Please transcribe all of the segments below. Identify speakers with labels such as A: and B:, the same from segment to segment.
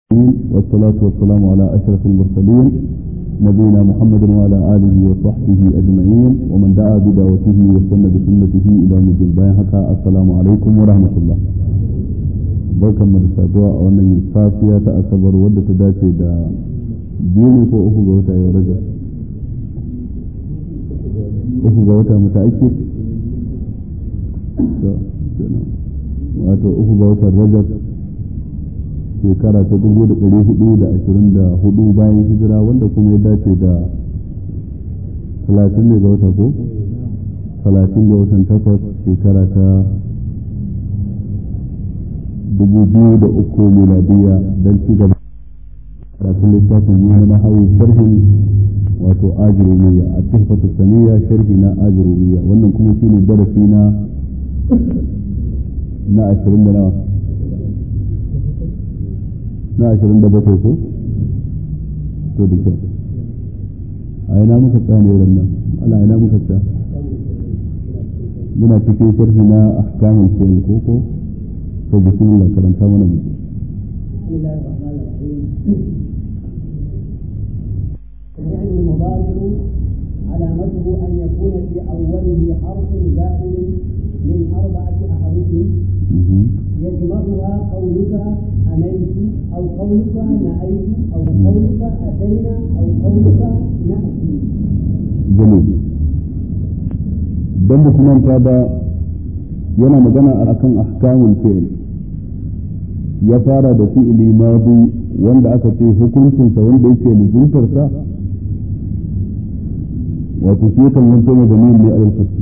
A: والصلاة والسلام على أشرف المرسلين نبينا محمد وعلى آله وصحبه أجمعين ومن دعا بدعوته واستنى بسنته إلى يوم الدين حكى السلام عليكم ورحمة الله barkan mu da saduwa a wannan safiya ta asabar wadda ta dace da biyu ne ko uku ga wata yau rajab uku ga wata mata ake wato uku ga watan rajab shekara ta dubu da ɗari hudu da ashirin da hudu bayan hijira wanda kuma ya dace da talatin ne ga wata ko talatin ga watan takwas shekara ta dubu biyu da uku miladiya don ci gaba karatun littafin yi na hawi sharhin wato ajirumiya a tuhfatu saniya sharhi na ajirumiya wannan kuma shine darasi na na ashirin da nawa na ashirin da bakwai ko to da kyau a ina muka tsaya ne ran nan ana ina muka tsaya muna cikin sharhi na ahkamul fi'l ko ko to bismillah karanta mana mu
B: يعني المضارع علامته أن يكون في أوله حرف زائد من أربعة أحرف يجمعها قولك أنيت أو قولك نأيت أو قولك أتينا أو قولك نأتي
A: جميل dan mutumin ta ba yana magana a kan ahkamul fi'l ya fara da fi'li madi wanda aka ce hukuncinsa wanda yake nuzultarsa wato shi kan zanto mai da ne alal fasli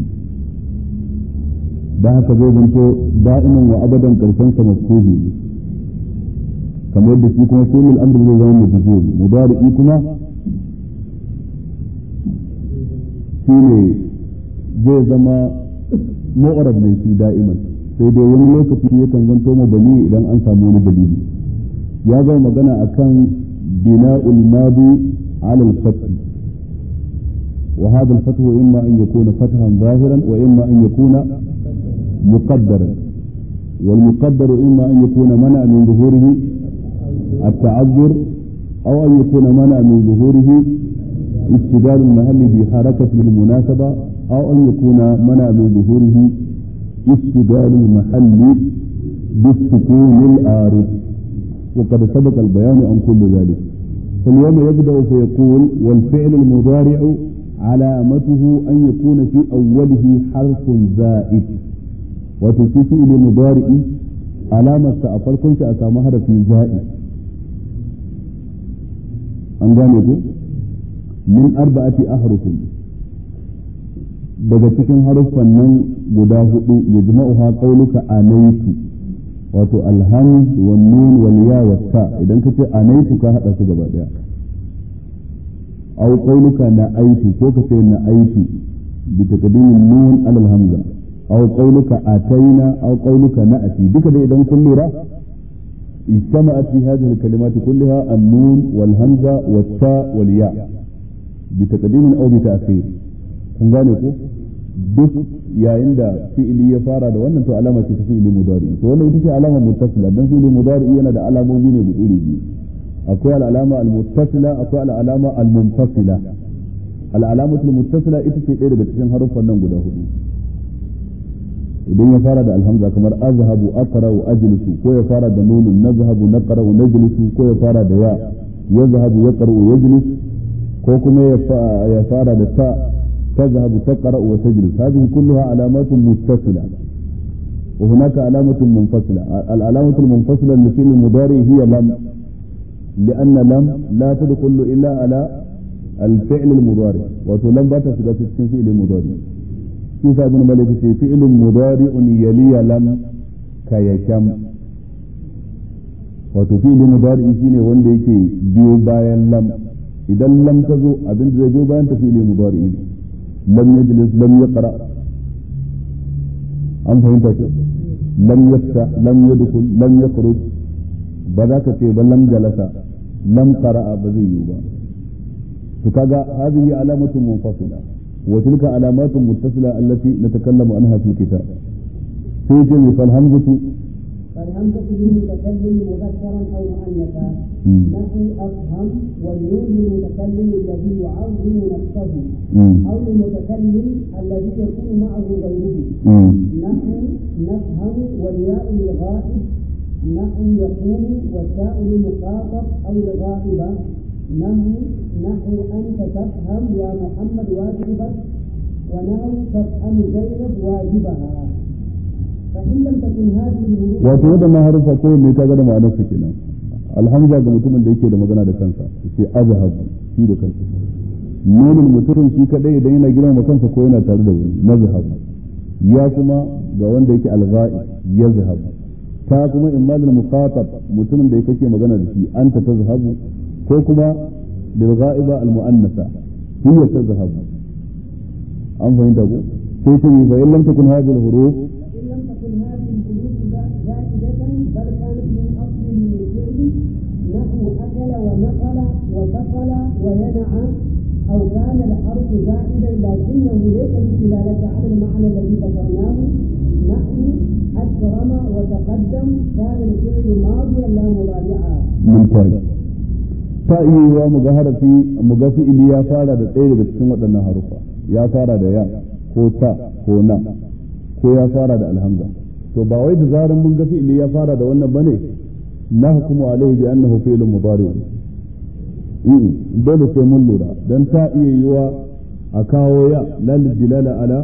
A: da haka zai zanto da'iman wa abadan karshen sa mafkuhi kamar yadda shi kuma fi'il amr zai zama mafkuhi mudari'i kuma shine zai zama mu'arab mai shi da'iman sai dai wani lokaci yakan zanto mabani idan an samu wani dalili ya zama magana akan bina'ul madi ala al-fath وهذا الفتح إما أن يكون فتحا ظاهرا وإما أن يكون مقدرا والمقدر إما أن يكون منع من ظهوره التعذر أو أن يكون منع من ظهوره اشتغال المحل بحركة بالمناسبة أو أن يكون منع من ظهوره اشتغال المحل بالسكون الآرض وقد سبق البيان عن كل ذلك فاليوم يبدأ فيقول والفعل المضارع علامته أن يكون في أوله حرف زائد وتوفي إلى مضارع علامة أفركم سأسامها في زائد أنجانيكو من أربعة أحرف daga cikin haruffan nan guda hudu ya jima'uha qauluka anaitu wato alham wa nun wal ya wa ta idan ka ce anaitu ka hada su gaba daya aw qauluka na aitu ko ka ce na aitu bi taqdimin nun ala al hamza aw qauluka ataina aw qauluka na'ati duka da idan kun lura اجتمعت في هذه الكلمات كلها النون والهمزة والتاء والياء بتقديم أو بتأخير kun gane ko duk yayin da fi'ili ya fara da wannan to alama ce ta fi'ili mudari to wannan ita ce alama muttasila dan fi'ili mudari yana da alamomi ne guda biyu akwai al'alama al-muttasila akwai al'alama al-munfasila al'alamatu al-muttasila ita ce ɗaya daga cikin haruffan nan guda hudu idan ya fara da alhamza kamar azhabu aqra'u ajlisu ko ya fara da nunun nazhabu naqra'u najlisu ko ya fara da ya yazhabu yaqra'u yajlis ko kuma ya fara da ta تذهب تقرأ وتجلس هذه كلها علامات متصلة وهناك علامة منفصلة العلامة المنفصلة للفعل المضارع هي لم لأن لم لا تدخل إلا على الفعل المضارع وتلم بات في فعل المضارع كيف ابن مالك في فعل مضارع يلي لم كيكم wato fi'ilin mudari shine wanda yake biyo bayan lam idan lam ta zo abin da zai biyo bayan ta fi'ilin mudari ne لم يجلس لم يقرأ أم فهمت لم يفتح لم يدخل لم يخرج بذاك بل لم جلس لم قرأ بزيوبا فكذا هذه علامة منفصلة وتلك علامات متصلة التي نتكلم عنها في الكتاب في جميع فالهمزة
B: فالهمزة للمتكلم مذكرا أو مؤنثا نحو أفهم والنون للمتكلم الذي يعظم نفسه أو للمتكلم الذي يكون معه غيره نحو نفهم والياء للغائب نحو يقوم والتاء للمخاطب أو الغائبة نحو نحو أنت تفهم يا محمد واجبك ونحو تفهم زينب واجبها فإن لم تكن هذه الهروب
A: wato waɗannan harufa ko ne ka ga da ma'anar su kenan alhamza ga mutumin da yake da magana da kansa ce azhabu shi da kansa nunin mutumin shi kadai idan yana girma kansa ko yana tare da wani nazhab ya kuma ga wanda yake algha'i yazhab ta kuma immal muqatab mutumin da yake magana da shi anta tazhabu ko kuma lil ghaiba al muannasa hiya tazhabu an fahimta ko sai ta yi fa in lam takun hadhihi al huruf
B: فإن لم تكن هذه الحروف زائدة بل كانت من أصل الفعل نحو أكل ونقل وثقل وينع أو كان الحرف زائدا لكنه ليس بدلالة على المعنى الذي ذكرناه نحو أكرم وتقدم كان الفعل ماضيا لا مضارعا.
A: ممتاز ta iya yiwa mu ga harafi mu ga fi'ili ya fara da ɗaya daga cikin waɗannan harufa ya fara da ya ko ta ko na ko ya fara da alhamza to ba wai da zaran mun ga fi'ili ya fara da wannan bane na hukumu alaihi bi annahu fi'lun mudari in dole sai mun lura dan ta iya yiwa a kawo ya la dilala ala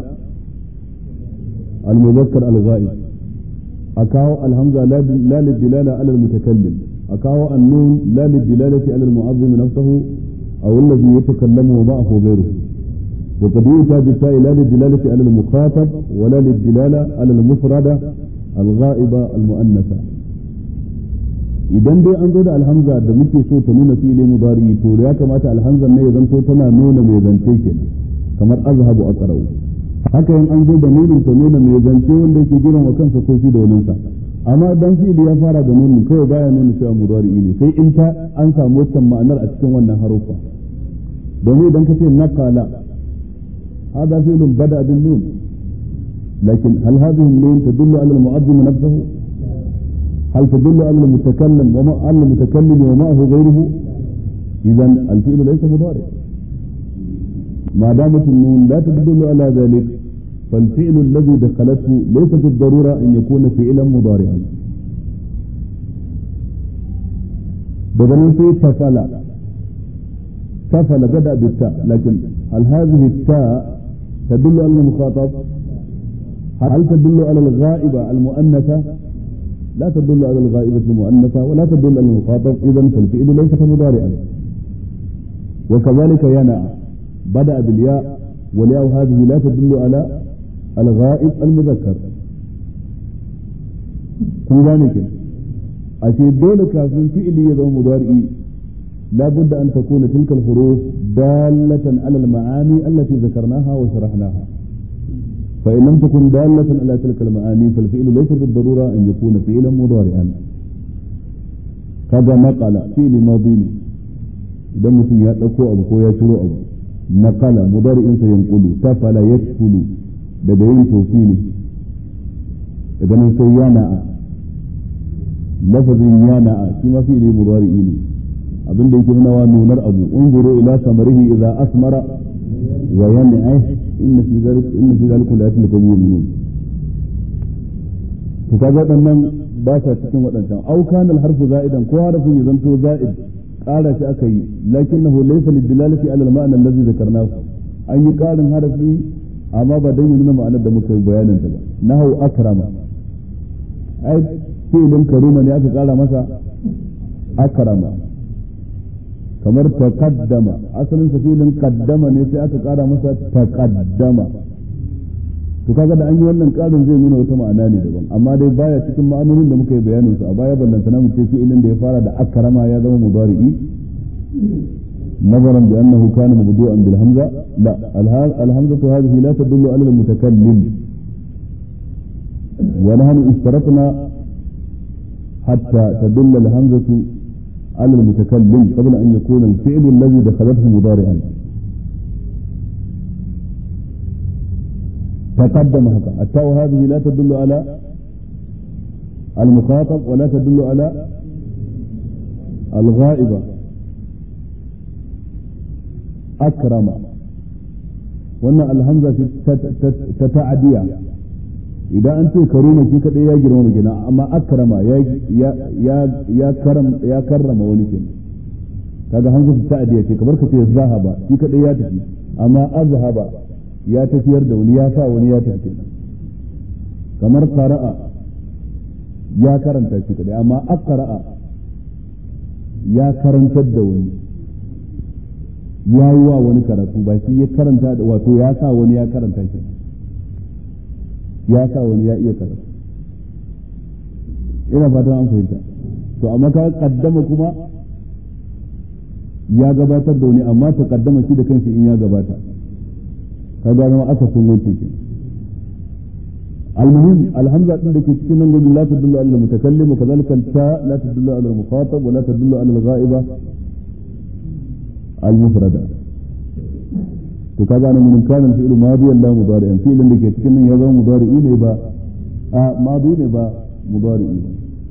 A: al-muzakkar al-ghaib a kawo alhamza la dilala ala al-mutakallim a kawo annun la dilalati ala al-mu'azzim nafsuhu aw alladhi yatakallamu ma'ahu ghayruhu وقد يؤتى بالتاء لا للدلالة على المخاطب ولا للدلالة على المفردة الغائبة المؤنثة idan dai an zo da alhamza da muke so ta nuna fi'ili mudari to ya kamata alhamzar ne ya zanto tana nuna mai zance kenan kamar azhabu aqra'u haka in an zo da nunin ta nuna mai zance wanda yake girin wa kansa ko shi da wani sa amma dan fi'ili ya fara da nunin kawai baya nuna cewa mudari ne sai in ta an samu wancan ma'anar a cikin wannan harufa domin idan ka ce naqala هذا فعل بدأ بالنون لكن هل هذه النون تدل على المعظم نفسه؟ هل تدل على المتكلم وما على المتكلم ومعه غيره؟ إذا الفعل ليس مضارع. ما دامت النون لا تدل على ذلك فالفعل الذي دخلته ليس بالضرورة أن يكون فعلا مضارعا. بدل في تفعل تفعل بدأ بالتاء لكن هل هذه التاء تدل على المخاطب هل تدل على الغائبة المؤنثة لا تدل على الغائبة المؤنثة ولا تدل على المخاطب إذا فالفعل ليس مضارعا وكذلك ينع بدأ بالياء والياء هذه لا تدل على الغائب المذكر kun gane ke ashe dole kafin fi'ili ya zama mudari'i لا بد أن تكون تلك الحروف دالة على المعاني التي ذكرناها وشرحناها فإن لم تكن دالة على تلك المعاني فالفعل ليس بالضرورة أن يكون فعلا مضارعا كذا نقل فعل ماضي idan mutum ya ɗauko abu ko ya ciro abu naqala mudari'in sa yanqulu tafala yashkulu daga yin tofi ne daga nan sai yana'a lafazin yana'a shi ma fi'li mudari'i ne abin da yake nuna wa nunar abu unzuru ila samarihi idza asmara wa yan'ah inna fi zalika inna fi zalika laayatin liqawmin yu'minun to kaga wadannan ba sa cikin wadannan au kana harfu za'idan ko harfin ya zanto za'id ƙara shi aka yi lakinnahu laysa lidilalati ala al-ma'na alladhi dhakarnahu an yi ƙarin harfi amma ba dan ya nuna ma'anar da muka yi bayanin ta ba nahu akrama ai fi'lin karuma ne aka ƙara masa akrama kamar taqaddama asalin sa filin qaddama ne sai aka kara masa taqaddama to kaga da an yi wannan karin zai nuna wata ma'ana ne daban amma dai baya cikin ma'anonin da muka yi bayanin su a baya ballantana mu ce fi'ilin da ya fara da akrama ya zama mudari'i نظرا بأنه كان مبدوءا بالهمزة لا الهمزة هذه لا تدل على المتكلم ونحن اشترطنا حتى تدل الهمزة على المتكلم قبل أن يكون الفعل الذي دخلته مضارعا تقدم هكا التاء هذه لا تدل على المخاطب ولا تدل على الغائبة أكرم wannan alhamza ta ta'adiya idan an ce karuna shi kadai ya girma gina amma akrama ya karrama wani ke kaga hamza ta ta'adiya ce kamar ka ce zahaba shi kadai ya tafi amma azhaba ya tafiyar da wani ya sa wani ya tafi kamar qara'a ya karanta shi kadai amma aqra'a ya karantar da wani ya yi wa wani karatu ba shi ya karanta da wato ya sa wani ya karanta shi ya sa wani ya iya karatu ina fatan an fahimta to amma ka kaddama kuma ya gabatar da wani amma ta kaddama shi da kanshi in ya gabata ka gano aka sun wuce ke المهم الهمزة عندك تكون نقول لا تدل على المتكلم وكذلك التاء لا تدل على المخاطب ولا تدل على الغائبة المفردة وكذا من كان الفعل ماضيا لا مضارعا فعل اللي كتكن يضع مضارعين يبقى آه ماضي يبقى مضارعين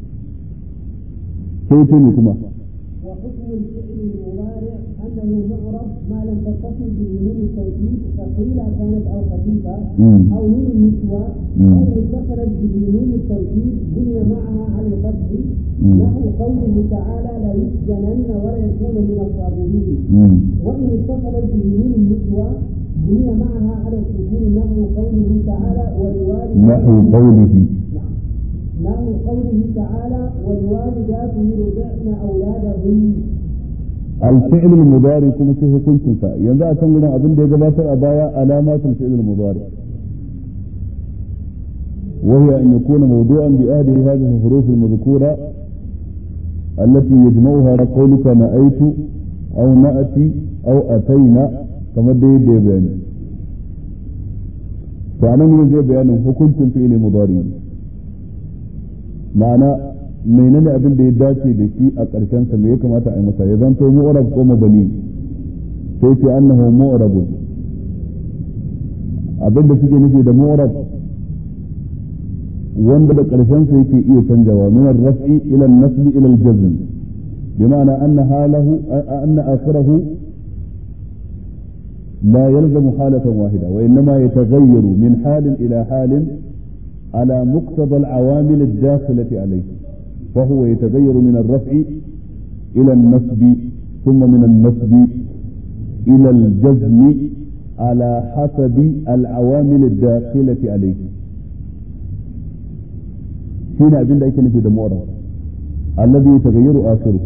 A: سيتني كما
B: وحكم الفعل المضارع انه معرب ما لم تتصل به نون التوكيد ثقيله كانت او خفيفه او نون النسوه او اتصلت به نون التوكيد بني معها على الفتح نحو قوله تعالى لا يسجنن ولا يكون من الصابرين وان اتصلت به نون النسوه بني معها على السكون نحو قوله تعالى ولوالديه
A: نحو قوله
B: نحو قوله تعالى والوالدات يرضعن اولادهن
A: الفعل المضارع كما شيء كنت سا yanzu a can gudan abin da ya gabatar a baya alamatul fi'l al-mudari وهي أن يكون موضوعا بأهل هذه الحروف المذكورة التي يجمعها قولك نأيت أو نأتي أو أتينا كما دي دي بيان فأنا من زي بيان حكم فعل مضارع ma'ana menene abin da ya dace da shi a ƙarshen sa me ya kamata a yi masa ya zanto mu'rab ko mabani sai ce annahu mu'rabun abin da suke nufi da mu'rab wanda da ƙarshen sa yake iya canjawa min ar-raf'i ila an-nasb ila al-jazm bima'ana anna halahu anna akhirahu لا يلزم حالة واحدة وإنما يتغير من حال إلى حال على مقتضى العوامل الداخلة عليه فهو يتغير من الرفع إلى النصب ثم من النصب إلى الجزم على حسب العوامل الداخلة عليه هنا أبين ذلك في المؤرخ الذي يتغير آخره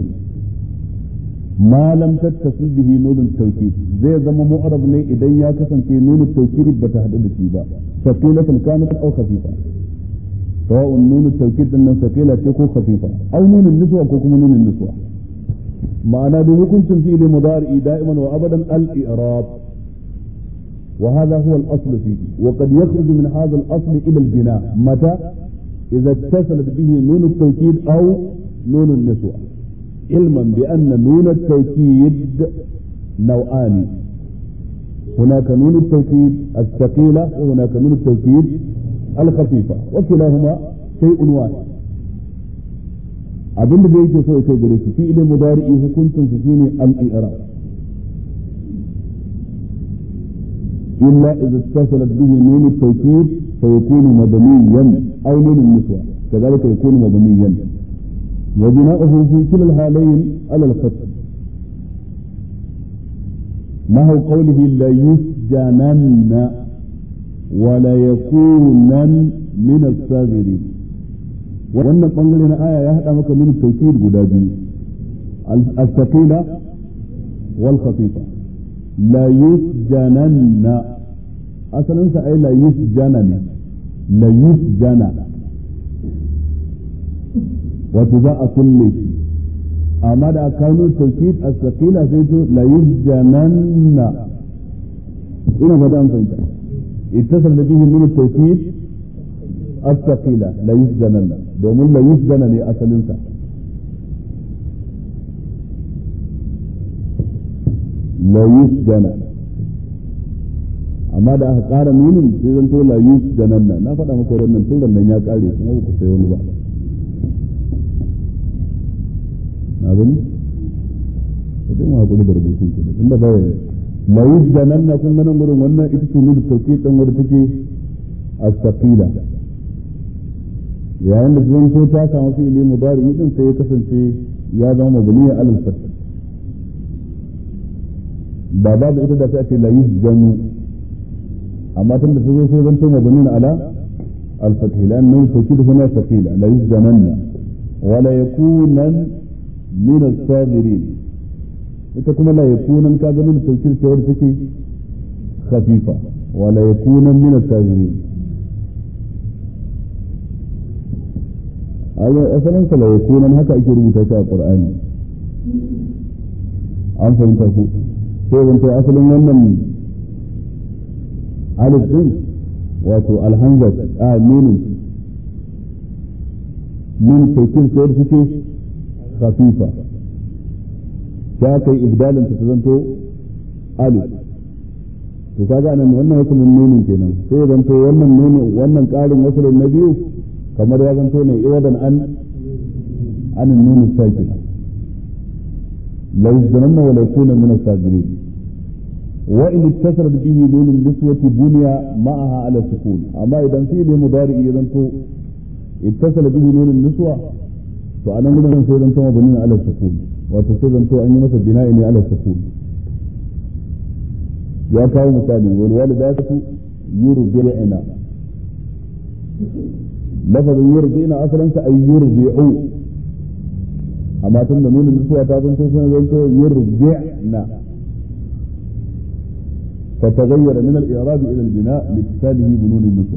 A: ما لم تتصل به نون التوكيد زي زما مؤرب ne idan ya kasance nunu التوكيد bata hadu da shi ba ثقيلة كانت أو خفيفة سواء نون التوكيد أن ثقيلة تكون خفيفة أو نون النسوة كوكم نون النسوة معنى به كنت فيه مضارئ دائما وأبدا الإعراب وهذا هو الأصل فيه وقد يخرج من هذا الأصل إلى البناء متى إذا اتصلت به نون التوكيد أو نون النسوة علما بأن نون التوكيد نوعان هناك نون التوكيد الثقيلة وهناك نون التوكيد الخفيفة وكلاهما شيء واحد abin da yake so ya kai gare shi fi ilin mudari'i hukuncin su shine al-i'rab illa idza ittasalat bihi nun at-tawkid fa yakunu mabniyan aw nun an-niswa kadhalika yakunu mabniyan wa bina'uhu fi kila al-halayn ala al-fath نحو قوله لا يسجنن ولا يكونن من الصاغرين wannan bangare na aya ya hada maka min tawkid guda biyu al-thaqila wal khafifa la yusjananna asalin sa ai la yusjana ne la yusjana wato za a kulle shi amma da kanu tawkid as-thaqila sai to la yusjananna ina fata an fahimta ittasal bihi min at-tawkid as-thaqila la yusjananna domin la yusjana ne asalinsa la yusjana amma da aka ƙara nunin sai zan to la yusjananna na faɗa maka wannan tun nan ya ƙare kuma ba ku sai wani ba na gani ka dai mu hakuri da rubutun ku tun da baya la yujdananna kun ganin gurin wannan ita ce nuna tauki dan wanda take as-saqila yayin da zan so ta samu fi'ili mudari din sai ya kasance ya zama mabniya alal fath ba babu ita da ta ce la yujjanu amma tun da ta zo sai zan to mabniya ala al-fath lan nun tawkid huna thaqila la yujdananna wa la yakunan min as-sabirin ita kuma la yakunan ka ganin tawkid sai wadda take khafifa wa la yakunan min as-sabirin ayo asalin sa la yakunan haka ake rubuta shi a qur'ani an fahimta ku sai zan ta asalin wannan alif din wato alhamza a nunin min tawkid sai wadda take khafifa ta kai ibdalin ta zanto alif to kaga anan wannan hukumin nunin kenan sai ya zanto wannan nunin wannan karin wasalin na biyu kamar ya zanto ne iwadan an an nunin sakin la yuzdanna wa la yakuna min as-sabirin wa in ittasara bihi nunin niswati bunya ma'aha ala sukun amma idan fi ne mudari ya zanto ittasala bihi nunin niswa to anan gurin sai zanto mabni ala sukun wato sai zanto an yi masa bina'i ne ala sukun ya kawo misali wal walidatu yurdi'na lafazin yurdi'na asalin sa ay yurdi'u amma tun da nuna nutsuwa ta zanto sai zanto yurdi'na فتغير من الإعراب إلى البناء لاتصاله بنون النسوة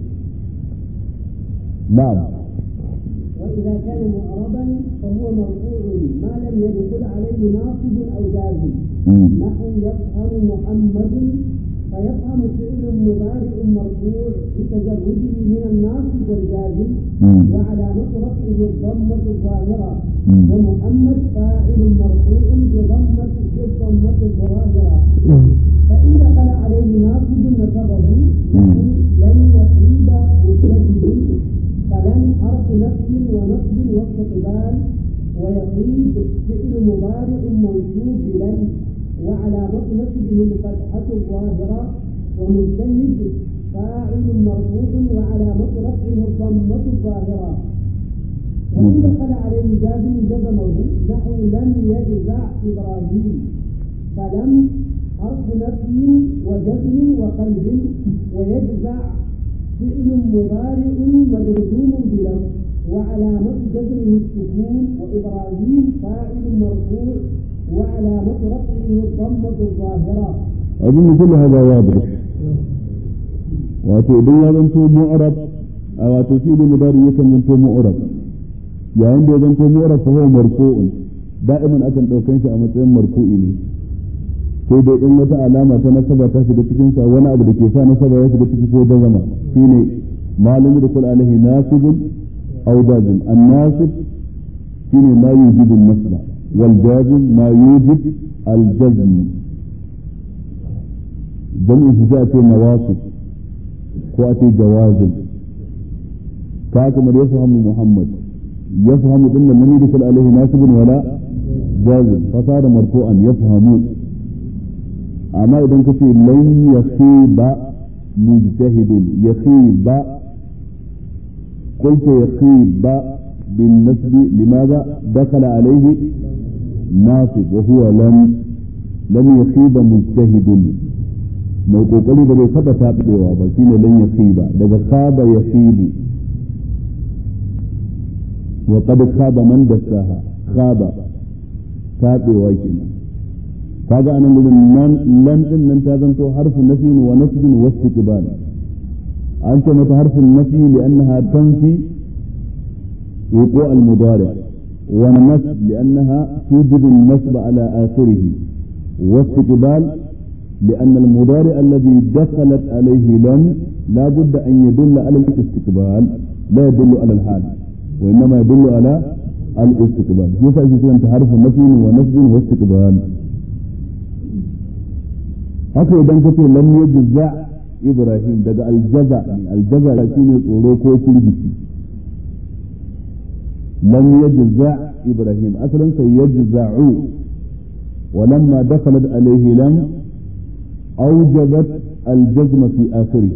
A: نعم
B: وإذا كان معربا فهو مرفوع ما لم يدخل عليه ناصب أو جازم نحو يفهم محمد فيفهم فعل مضارع مرفوع بتجرده من الناصب والجازم وعلامة رفعه الضمة الظاهرة ومحمد فاعل مرفوع بضمة بالضمة الظاهرة فإن دخل عليه ناصب نصبه لن يصيب مجتهد فلن حرف نفي ونصب واستقبال ويصيب فعل مضارع منصوب بلن وعلامة نصبه الفتحة الظاهرة ومجتهد فاعل مرفوع وعلامة رفعه الضمة الظاهرة وإن دخل عليه جازم جزمه نحو لم يجزع إبراهيم فلم حرف نفي وجزم وقلب ويجزع فعل مضارع مجزوم بلم وعلامة جزمه السكون وإبراهيم فاعل مرفوع وعلامة رفعه الضمة الظاهرة
A: أظن كل هذا واضح wato idan ya zanto mu'arab a wato shi ne mudari yakan zanto mu'arab yayin da ya zanto mu'arab fa huwa marfu'un da'iman akan daukan shi a matsayin marfu'i ne sai dai in wata alama ta nasaba ta shiga cikin sa wani abu da ke sa nasaba ya shiga ciki ko da zama shine malum da kul alaihi nasibun aw dazim an-nasib shine ma yujibu an-nasba wal jazim ma yujib al-jazm jam'in su sai a ce nawasib ko a ce jawazin ka kamar ya fahimu muhammad ya fahimu din nan nabi dukul alaihi nasibun wala jazim fasara marfu'an ya fahimu amma idan kace lan yakhiba mujtahidun yakhiba قلت يخيب بالنسب لماذا دخل عليه ناصب وهو لم لم يخيب مجتهد mai kokari da bai taba taɓewa ba shine lan yakhiba daga khaba yakhibu wa qad khaba man dassaha khaba taɓewa kenan kaga anan gurin nan lan din nan ta zanto harfu nafin wa nasbin wa istiqbal an ce mata harfin nafi li'annaha tanfi wuqu' al-mudari' wa nasb li'annaha tujibu an-nasb ala akhirih wa istiqbal لأن المضارع الذي دخلت عليه لن لا بد أن يدل على الاستقبال لا يدل على الحال وإنما يدل على الاستقبال يفعل شيئا تعرف نفي ونفي واستقبال haka idan kace lam yajza ibrahim daga aljaza ne aljaza shine tsoro ko firgici sai dai in wata alama ta nasaba ta shiga cikin sa wani abu da ke sa nasaba ya shiga ciki ko da zama shine ma lam yajza ibrahim falam harfu nafyin wa jazmin wa istiqbal lam yajza ibrahim asalin sai yajza'u ولما دخلت عليه لم أوجبت الجزم في آخره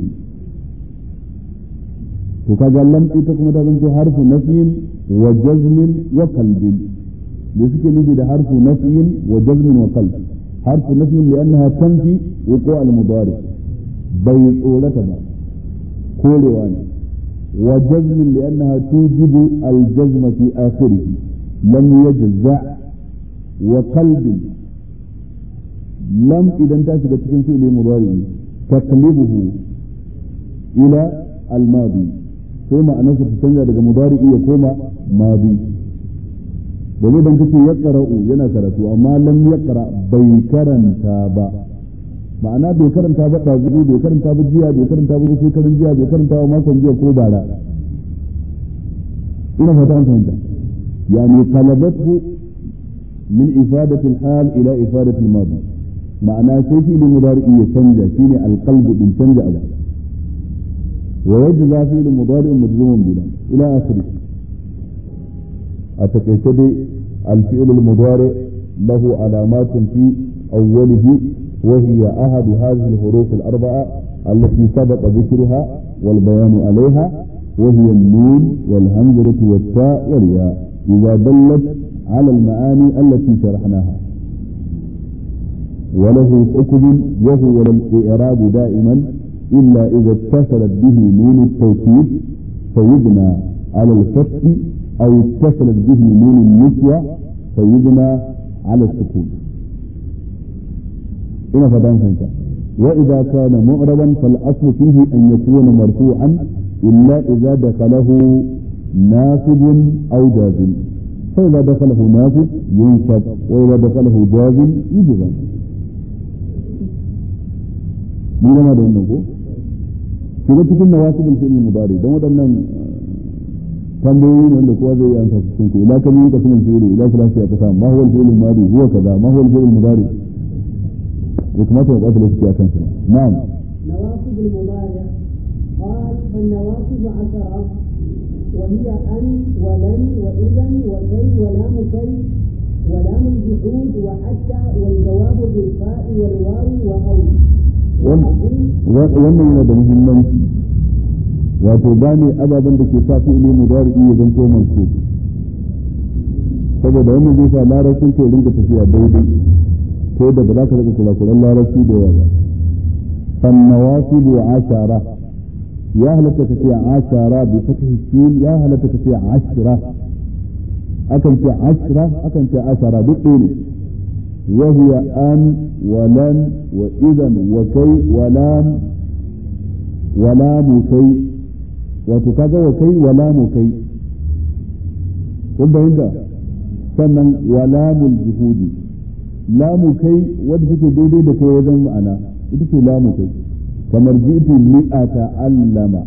A: وكذا لم تكن تكون حرف نفي وجزم وقلب لذلك نجد حرف نفي وجزم وقلب حرف نفي لأنها تنفي وقوع المضارع بيت أولتها كل وان وجزم لأنها توجب الجزم في آخره لم يجزع وقلب لم إذا انتهت بتكون فعل مضارع تقلبه إلى الماضي ثم أنا تتنجى daga mudari ya koma madi domin dan kace ya qara'u yana karatu amma lam yaqra bai karanta ba ma'ana bai karanta ba da zuwa bai karanta ba jiya bai karanta ba sai karin jiya bai karanta ba makon jiya ko bara ina fata an fahimta yani qalabatu min ifadati al-hal ila ifadati al-madi ma'ana sai fi mudari ya canja shine al-qalbu din canja abu ويجزى فعل مضارع مجزوم بلا الى اخره اتكيتدي الفعل المضارع له علامات في اوله وهي احد هذه الحروف الاربعه التي سبق ذكرها والبيان عليها وهي النون والهمزه والتاء والياء اذا دلت على المعاني التي شرحناها وله حكم وهو الاعراب دائما إلا إذا اتصلت به نون التوكيد فيبنى على الفتح أو اتصلت به نون النسوة فيبنى على السكون إن فدان فهمت وإذا كان معربا فالأصل فيه أن يكون مرفوعا إلا إذا دخله نافذ أو جازم فإذا دخله نافذ ينصب وإذا دخله جازم يجزم mun gama da wannan ko shiga cikin nawasibul fi'il mudari dan waɗannan tambayoyi ne wanda kowa zai yi amsa cikin ku ila kan yinka sunan fi'il ila kulasi ya kasa ma huwa al-fi'il madi huwa kaza ma huwa al-fi'il mudari ya kamata ya ɓata lokaci akan shi na'am
B: نواصب المضارع قال فالنواصب عشرة وهي أن ولن وإذا وكي ولام كي ولام الجحود وحتى والجواب بالفاء والواو وأو
A: wannan yana da muhimmanci wato gane ababen da ke sa fi'ili mudari ya zanto mansu saboda wannan zai sa larabcin ke rinka tafiya daidai ko da ba za ka rika kula-kulan larabci da yawa ba fannawasibu ashara ya halatta tafiya ashara bi fatih sin ya halatta tafiya ashira akan ce ashira akan ce ashara duk ɗaya ne وهي أن ولن وإذا وكي ولام ولام كي وتكذا وكي ولام كي kun inda sannan wa lamul juhudi lamu kai wadda take daidai da kai wajen ma'ana ita ce lamu kai kamar ji'tu li'ata allama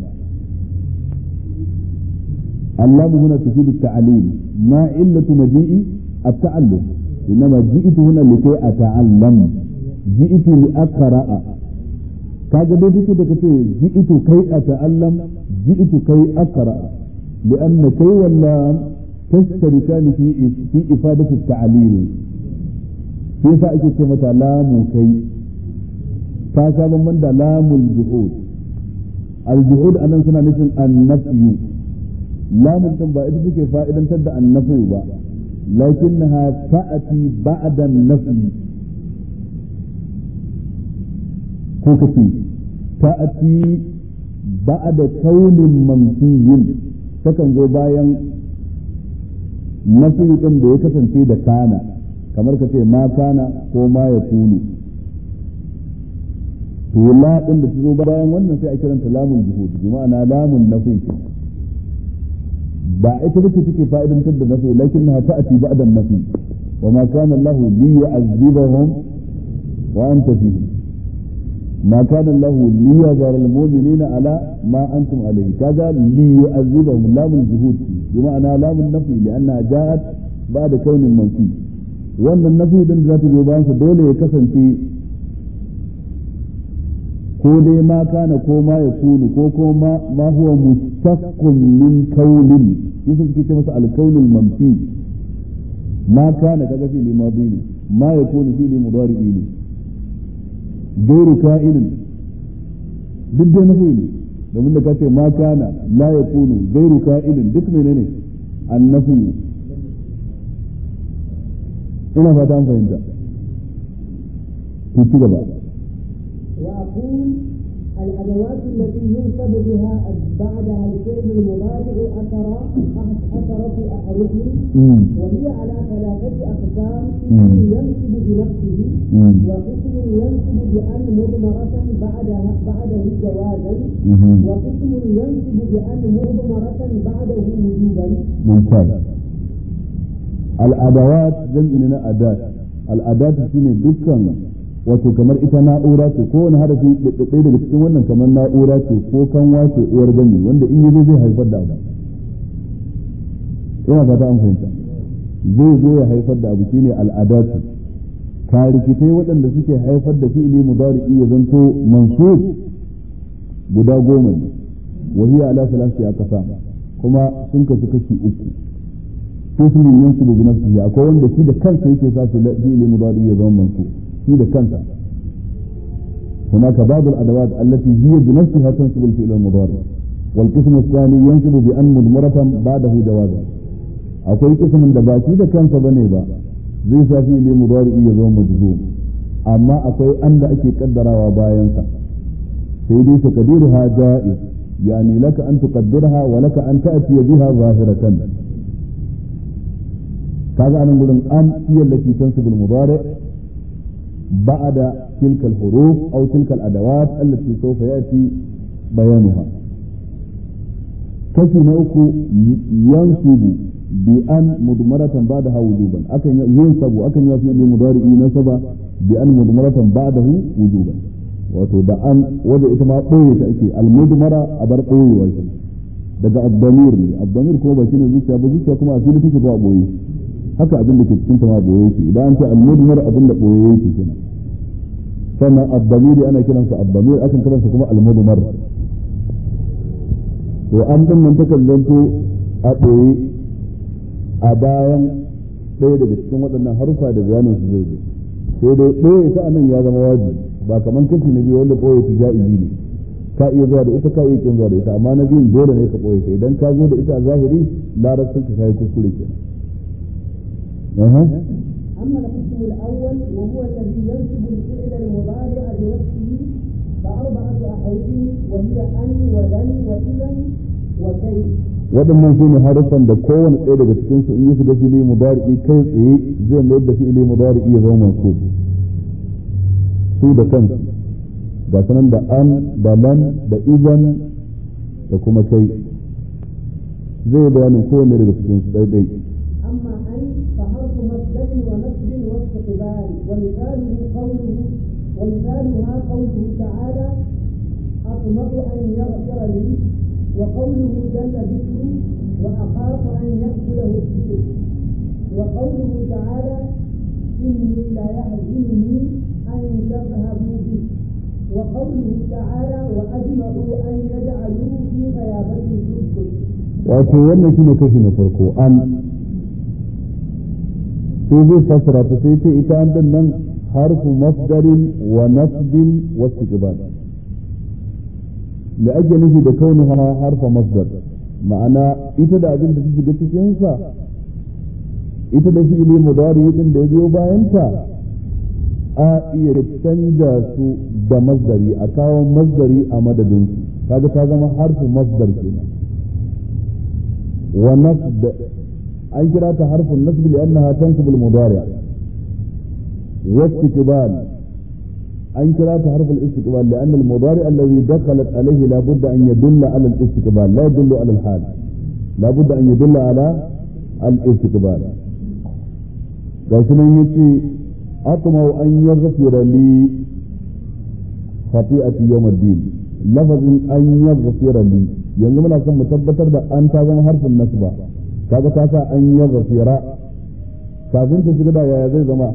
A: allamu huna tufidu ta'alim ma illatu maji'i at-ta'allum إنما جئت هنا لكي أتعلم جئت لأقرأ kaga dai duk da kace ji'tu kai ata'allam ji'tu kai aqra لأن كي واللام تشتركان في في إفادة التعليل كيف أجي كلمة لام كي كاسا من ده لام الجهود الجهود أنا سنة نسم النفي لام تنبا إذا تكي فائدة تبدأ النفي بقى لكنها تأتي بعد النفي كوكتي تأتي بعد كون منفي takan zo bayan nafi ɗin da ya kasance da kana kamar ka ce ma kana ko ma ya kunu to la ɗin da ta zo bayan wannan sai a kiranta lamun juhud bi ma'ana lamun nafi ba ita bace take fa'idantar da nafi lakinnaha ta'ti ba'da nafi wa ma kana Allah li yu'azzibahum wa anta fihim ما كان الله ليذر المؤمنين على ما انتم عليه كذا ليعذبهم لام الجهود بمعنى لام النفي لانها جاءت بعد كون منفي wannan nafi din da za ta zo bayan sa dole ya kasance ko dai ma kana ko ma ya kunu ko kuma ma huwa mustaqqim min kaunin shi suke ce masa alkaunul manfi ma kana kaga fi'li madi ne ma yakunu fi'li mudari'i ne gairu ka'inin duk dai nafi ne domin da kace ma kana la yakunu gairu ka'inin duk menene annafi ina fata an fahimta ku ci gaba
B: وأقول الأدوات التي ينصب بها بعدها الفعل المضارع أثر أثرة أحرف وهي على ثلاثة أقسام ينصب بنفسه وقسم ينصب بأن مضمرة بعدها بعده جوازا وقسم ينصب بأن مضمرة بعده وجوبا
A: ممتاز الأدوات جمع أداة الأداة shine dukkan wato kamar ita na'ura ce ko wani harafi ɗaya daga cikin wannan kamar na'ura ce ko kanwa ce uwar gani wanda in yazo zai haifar da abu ina fata an fahimta zai zo ya haifar da abu shine al'adatu tarikitai waɗanda suke haifar da fi'ili mudari'i ya zanto mansub guda goma ne wa hiya ala salasi aqsam kuma sun kasu kashi uku ismin yansibu bi nafsihi akwai wanda shi da kansa yake sa fi'ili mudari'i ya zama mansub في كنتا هناك بعض الأدوات التي هي بنفسها تنصب الفعل المضارع والقسم الثاني ينصب بأن مضمرة بعده جوازا أقول قسم دباكي ده كان بني با زي سافي لي مضارع يزوم مجزوم أما أقول أن أكي قدر وباينسا سيدي تقديرها جائز يعني لك أن تقدرها ولك أن تأتي بها ظاهرة كذا أنا نقول أن هي التي تنصب المضارع بعد تلك الحروف أو تلك الأدوات التي سوف يأتي بيانها كفي نأكو ينصب بأن مضمرة بعدها وجوبا أكن ينصب أكن يفي لمضارئ نصب بأن مضمرة بعده وجوبا wato da an wadda ita ma ɓoye ta ake almudmara a bar ɓoyewa shi daga abdamir ne abdamir kuma ba shi ne zuciya ba zuciya kuma a fili take ko a ɓoye haka abin da ke cikin ta ma ɓoye yake idan an ce almudmar abin da ɓoye yake kenan sannan abdamiri ana kiransa abdamir akan kiransa kuma almudmar to an din nan takan zanto a ɓoye a bayan ɗaya daga cikin waɗannan harufa da bayanin su zai zo sai dai ɓoye ta anan ya zama wajibi ba kamar kashi na biyu wanda ɓoye ta ja'izi ne ka iya zuwa da ita ka iya kin zuwa da ita amma na biyun dole ne ka ɓoye ta idan ka zo da ita a zahiri larabcin ka kai kuskure kenan
B: أما القسم الأول وهو الذي ينسب الفعل المضارع بنفسه فأربعة أحرف وهي أن ولن وإذا وكيف
A: waɗannan su ne haruffan da kowane ɗaya daga cikin su in yi shiga fili mudari'i kai tsaye zai mayar da fi'ili mudari'i ya zama masu su da kansu ga sanan da an da lan da izan da kuma kai zai bayanin kowane daga cikin su ɗaiɗai
B: أما أن فحرف مصدر ونصب واستقبال ومثاله قوله ومثالها قوله تعالى أطمع أن يغفر لي وقوله جل ذكره وأخاف أن يأكله الذئب وقوله تعالى إني لا يحزنني أن تذهبوا به وقوله تعالى وأجمعوا أن يجعلوا في غيابته الذكر
A: wato wannan shine kashi na farko an sai zai fassara ta sai ce ita an din nan harfu masdarin wa nasbin wa istiqbal da ake nufi da kaunuha harfa masdar ma'ana ita da abin da ta shiga cikin sa ita da fi'ili mudari din da ya biyo bayan ta a iya canja su da masdari a kawo masdari a madadin su kaga ta zama harfu masdar kenan wa nasb an kira ta harfin nasb li'annaha tansib al-mudari' wa istiqbal an kira ta harf al-istiqbal li'an al-mudari' alladhi dakhalat alayhi la budda an yadulla ala al-istiqbal la yadullu ala al-hal la budda an yadulla ala al-istiqbal gashi nan yace atma'u an yaghfira li khati'ati yawm ad-din lafazin an yaghfira li yanzu muna son mu tabbatar da an ta zama harfin nasba kaga ta sa an yaghfira kafin ta shiga da yaya zai zama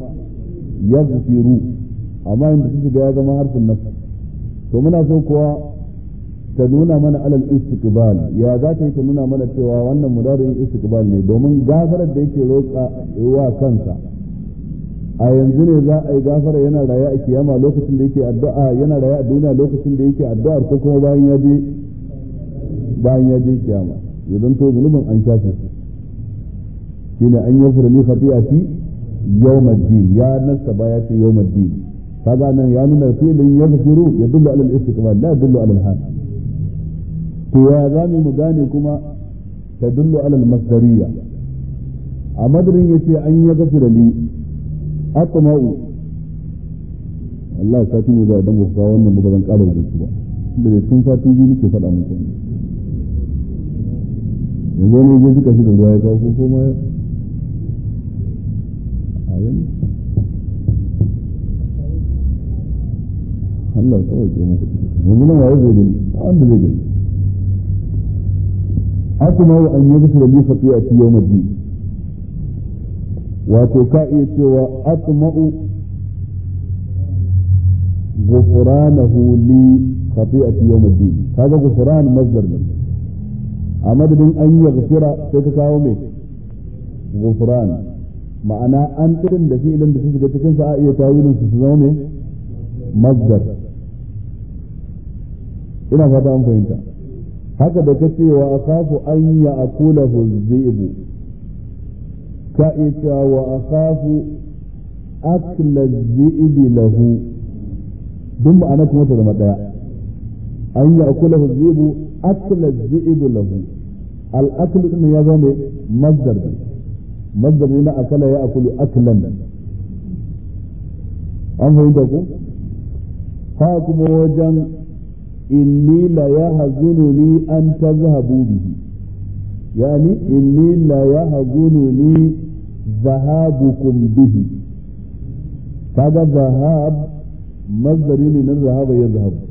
A: yaghfiru amma inda ta shiga ya zama harfin nasb to muna so kuwa ta nuna mana alal istiqbal ya za ta yi ta nuna mana cewa wannan mudarin istiqbal ne domin gafarar da yake roƙa wa kansa a yanzu ne za a yi gafara yana raye a kiyama lokacin da yake addu'a yana raye a duniya lokacin da yake addu'ar ko kuma bayan ya je bayan ya je kiyama idan to zunubin an shafe shine an yi furli khati'ati yawmaddin ya nasta baya ce yawmaddin kaga nan ya nuna fi'lin yaghfiru yadullu ala al-istiqbal la yadullu ala al-hal to ya zami mu gane kuma tadullu ala al-masdariyya a madrin yace an yaghfira li atma'u Allah sati ne za dan mu kawo wannan ba zan ƙara da su ba da sun sati biyu nake faɗa muku yanzu ne ya suka shi da ruwa ya kawo ko kuma a yanzu Allah ya sauke muku yanzu nan waye zai gani a wanda zai gani asma wa an yaghfira li khati'ati yawm ad-din wato ka iya cewa asma'u ghufranahu li khati'ati yawm ad-din kaga ghufran masdar ne a madadin an yaghfira sai ka kawo mai ghufran ma'ana an tirin da fi'ilin da su shiga cikin sa a iya tawilin su su zama mai masdar ina fata an fahimta haka da kace wa akhafu an ya'kulahu dhi'bu ka ita wa akhafu akla dhi'bi lahu duk ma'ana kuma ta zama daya an ya'kulahu dhi'bu akla dhi'bu lahu al-aklu din ya zama masdar masdar ne na akala ya akulu aklan an fahimta ko ha kuma wajen inni la yahzununi an tazhabu bihi yani inni la yahzununi zahabukum bihi kaga zahab mazdari ne na zahaba ya zahabu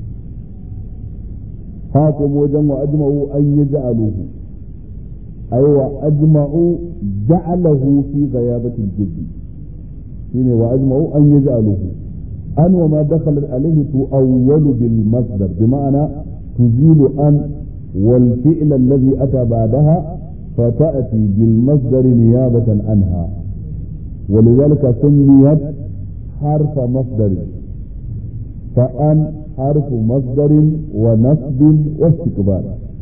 A: ha kuma wajen wa ajma'u an yaj'aluhu ay wa ajma'u ja'alahu fi ghayabati al-jubbi shine wa ajma'u an yaj'aluhu أن وما دخلت عليه تؤول بالمصدر بمعنى تزيل أن والفعل الذي أتى بعدها فتأتي بالمصدر نيابة عنها ولذلك سميت حرف مصدر فأن حرف مصدر ونصب واستقبال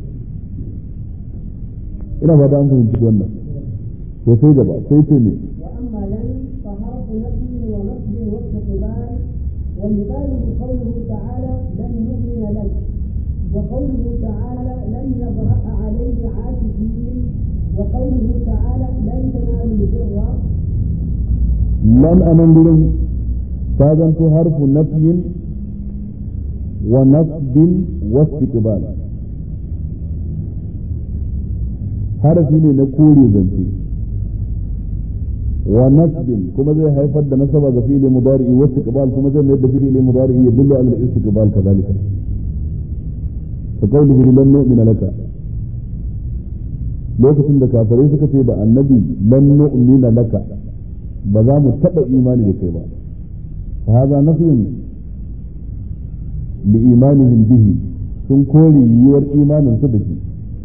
A: ina fata an fahimci wannan to sai gaba sai ce ne
B: وأما لن فحرف نفي ونصب واستقبال ومثاله قوله تعالى لن نؤمن لك وقوله تعالى لن نبرأ عليه عاكفين وقوله تعالى لن تنالوا البر
A: لن أمن فاذنت حرف نفي ونصب واستقبال harafi ne na kore zance wa nasbin kuma zai haifar da nasaba ga fi'li mudari wa istiqbal kuma zai mai da fi'li mudari ya dillu ala al-istiqbal kadhalika fa qawluhu lan nu'mina laka lokacin da kafirai suka ce da annabi lan nu'mina laka ba za mu taba imani da kai ba fa hadha nafyun li imanihim bihi sun kore yiwuwar imanin su da shi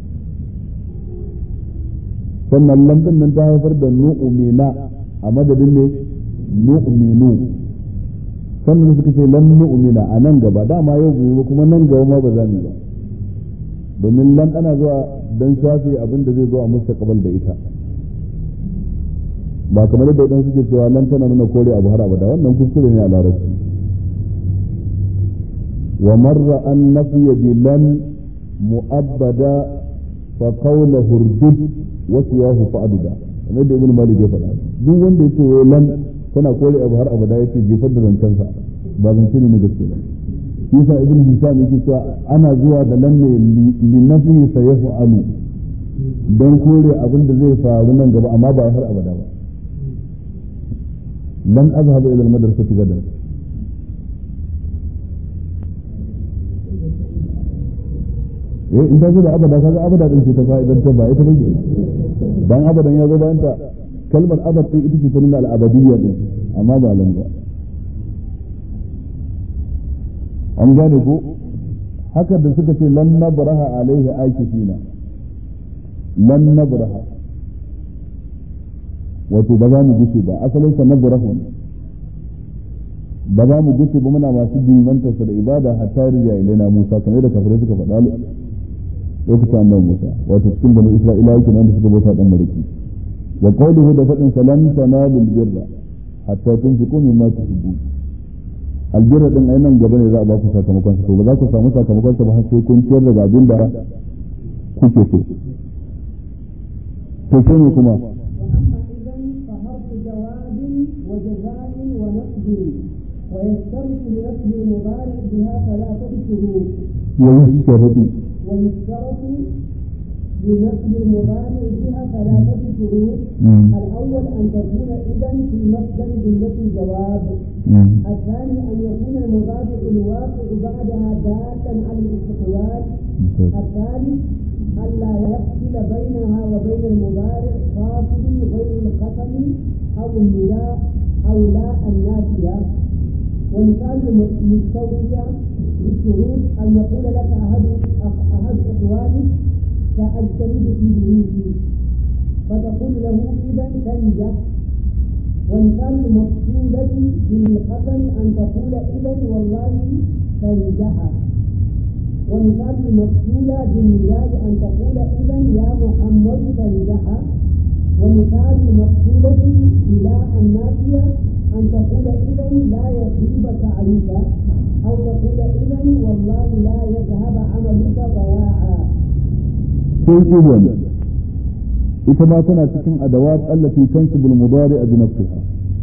A: sannan lamdin nan ta haifar da nu'mina a madadin ne nu'minu sannan suka ce lan nu'mina a nan gaba dama yau gobe kuma nan gaba ma ba za mu ba domin lan ana zuwa dan shafe abin da zai zo a mustaqbal da ita ba kamar yadda idan suke cewa lan tana nuna kore abu har abada wannan kuskure ne a larabci wa marra an nafiya bi lan mu'abbada fa qawla hurdud wasu ya hu fa'aduda kamar da ibn malik ya faɗa duk wanda ya ce wai lan tana kore abu har abada ya ce jefar da zancensa ba zance ne na gaske ba yasa ibn hisham yake cewa ana zuwa da lan ne li nafi sayaf'alu dan kore abin da zai faru nan gaba amma ba har abada ba lan azhaba ila al-madrasati gadan eh in ta zo da abada kaga abada din ce ta fa'idan ta ba ita bane dan abadan ya zo bayan ta kalmar abad din ita ce ta nuna al-abadiyya din amma ba lan ba an gane ko haka da suka ce lan nabraha alaihi akifina lan nabraha wato ba za mu gushe ba asalin sa nabrahu ba za mu gushe ba muna masu dimantar sa da ibada hatta rija ilaina Musa kamar da kafirai suka faɗa lokacin annabi Musa wato cikin bani Isra'ila yake nan da suka bauta dan mariki wa qawluhu da fadin salan tanalul birra hatta tunfiqu mimma tuhibbun albirra din ai nan gaba ne za a ba ku sakamakon sa to ba za ku samu sakamakon sa ba har sai kun ciyar daga abin da kuke so to sai ne kuma
B: ويشترط لنصب المضارع بها ثلاثة شروط
A: ويشترط
B: ويشترط لنصب المضارع بها ثلاثة شروط
A: مم.
B: الأول أن تكون إذا في مصدر جملة الجواب
A: مم.
B: الثاني أن يكون المضارع الواقع بعدها دالا على الاستقلال الثالث ألا يفصل بينها وبين المضارع فاصل غير القسم أو النداء أو لا النافية ومثال المستوفية للشروط أن يقول لك أحد أحد إخوانك سأجتهد في دروسي فتقول له إذا تنجح ومثال المقصودة بالقسم أن تقول إذا والله تنجح ومثال المقصودة بالنداء أن تقول إذا يا محمد تنجح ومثال المقصودة إلى النافية أن تقول إذا لا يخيب تعريفا أو تقول إذا والله لا يذهب عملك ضياعا
A: sai ihwan ita ma tana cikin adawat allati tansibu al-mudari' bi nafsiha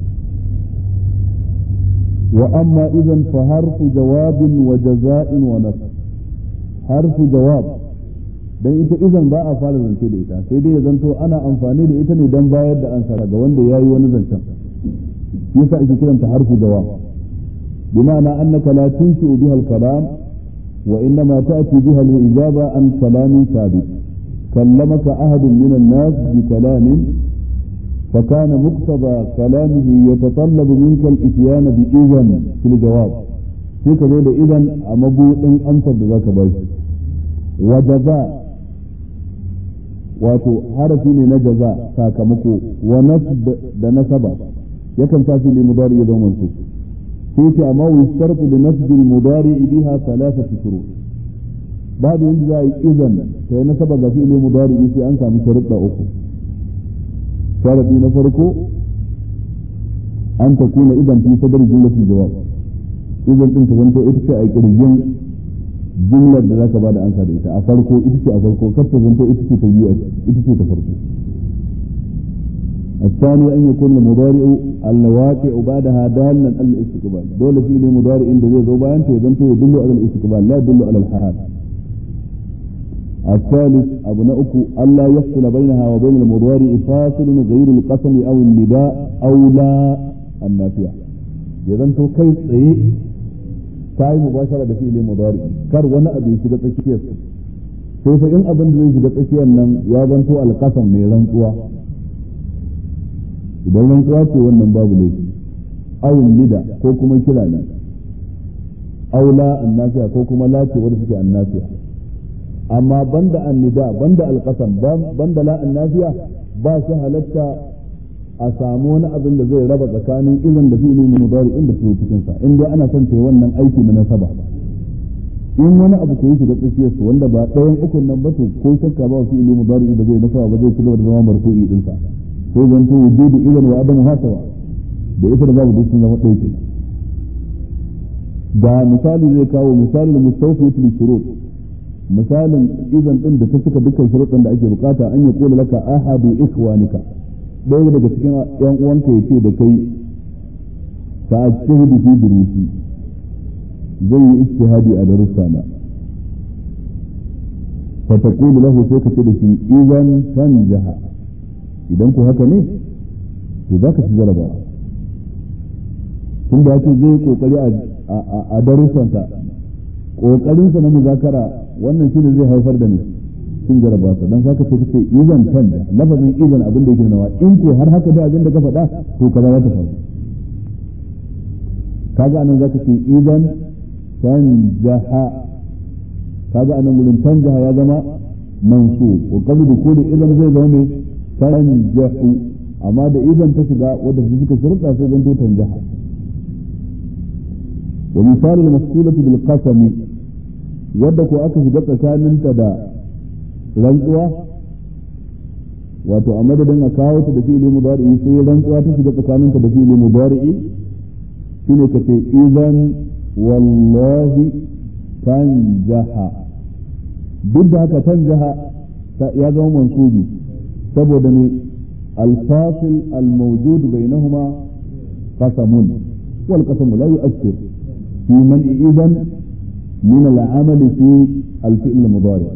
A: wa amma idan fa harfu jawabin wa jaza'in wa nasb harfu jawab dan ita idan ba a fara zance da ita sai dai ya zanto ana amfani da ita ne dan bayar da ansa ga wanda yayi wani zancen yasa ake kiranta harfu jawab بمعنى أنك لا تنشئ بها الكلام وإنما تأتي بها الإجابة عن كلام ثابت كلمك أحد من الناس بكلام فكان مقتضى كلامه يتطلب منك الإتيان بإذن في الجواب فيك ذلك إذن أمبو إن أنت بذاك باش وجزاء wato harafi ne na jaza sakamako wa nasb da nasaba yakan tafi li mudari ya zama mansub sai ce amma wa shartu li nasb al mudari biha thalathatu shurut babu yanda za a yi izan sai nasaba ga fi'li mudari sai an samu sharuɗa uku sharadi na farko an takuna idan fi sadar jumlatul jawab idan din ta zanto ita ce a kirjin jumlar da zaka bada ansa da ita a farko ita ce a farko kar ta zanto ita ce ta biyu ita ce ta farko الثاني أن يكون المضارع الواقع بعدها دالا على الاستقبال دولة في مضارع عند زي زوبان يزنته يدل على الاستقبال لا يدل على الحال الثالث أبناؤك ألا يفصل بينها وبين المضارع فاصل غير القسم أو النداء أو لا النافية يزنته كيف إيه كاي مباشرة بفعل مضارع كر وانا أبي شغل تكيس sai fa in abin da zai shiga tsakiyar nan ya zanto alƙasam mai rantsuwa idan rantsuwa ce wannan babu laifi awun nida ko kuma kira ne aula annasiya ko kuma lace wanda suke annasiya amma banda annida banda alqasam banda la annasiya ba shi halatta a samu wani abin da zai raba tsakanin izin da fi'ili mudari inda su cikin sa in dai ana son ta wannan aiki na nasaba in wani abu ko yi shiga tsakiyar su wanda ba ɗayan ukun nan ba to ko shakka ba fi'ili mudari ba zai nasaba ba zai ci gaba da zama marfu'i din sa sai zan to wujudu idan wa adamu hasawa da ita da babu duk sun zama ɗaya kenan da misali zai kawo misalin mustawfiyatu li shurut misalin izan din da ta cika dukkan shuruɗin da ake bukata an yi kula laka ahadu ikhwanika ɗaya daga cikin yan uwanka ya ce da kai fa ajtahidu fi durusi zai yi ijtihadi a darussana fa taqulu lahu sai ka ce da shi idan tanjaha idan ku haka ne to za ka ci jarabawa tun da yake zai kokari a darussansa kokarinsa na muzakara wannan shine zai haifar da mai cin jarabawa dan haka sai kace izan tanja lafazin izan abin da yake nawa in ko har haka da abin da ka faɗa to kaza za ta faru kaga anan zaka ce idan tanjaha kaga anan gurin tanjaha ya zama mansub wa qabla dukuli idan zai zama mai tanjahu amma da idan ta shiga wadda su suka shirka sai zanto tanjaha wa misal al-mas'ulati bil qasami wadda ko aka shiga tsakaninta da rantsuwa wato a madadin a kawo ta da fi'ili mudari'i sai rantsuwa ta shiga tsakaninta da fi'ili mudari'i shine ka ce idan wallahi tanjaha duk da haka tanjaha ya zama mansubi saboda ne الفاصل الموجود بينهما قسم والقسم لا يؤثر في منع إذن من العمل في الفعل المضارع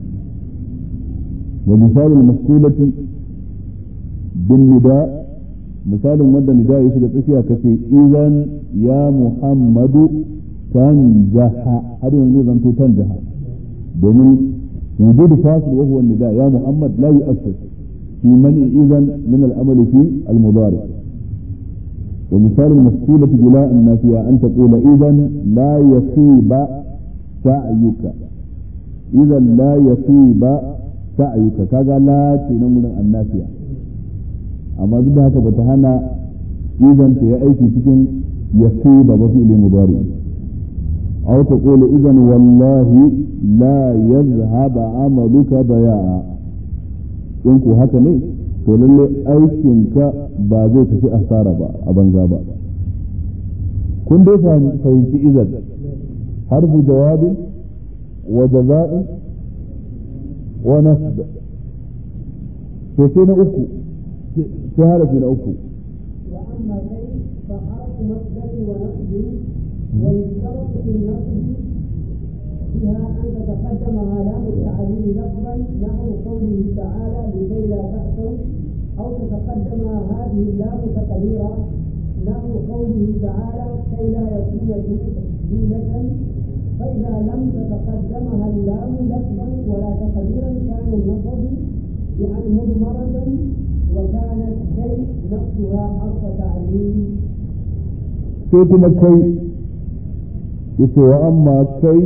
A: ومثال المفصولة بالنداء مثال مدى نداء يسجد فيها كثير إذا يا محمد تنجح هذا ينجز أن تنجح domin وجود فاصل وهو النداء يا محمد لا يؤثر في منع إذن من الأمل في المضارع ومثال المفصولة بلا النافية أن تقول إذا لا يخيب سعيك إذا لا يخيب سعيك كذا لا تنمنا النافية أما ضد هذا بتهنى إذا في أي شيء يخيب بفعل مضارع أو تقول إذا والله لا يذهب عملك ضياعا in ku haka ne to lalle aikinka ba zai tafi asara ba a banza ba kun dai fahimci izan harfu jawabin wa jaza'in wa nasb to sai na uku sai harafi na uku
B: وأما كيف فحرف مصدر ونصب ويشترط في النصب بها أن تتقدمها لام التعليل لفظا نحو قوله تعالى لكي لا تأسوا أو تتقدمها هذه اللام تقديرا نحو قوله تعالى كي لا يكون دولة فإذا لم تتقدمها اللام لفظا ولا تقديرا كان النصب يعني مضمرة وكانت كي نفسها حرف تعليل
A: sai kuma kai yace wa amma kai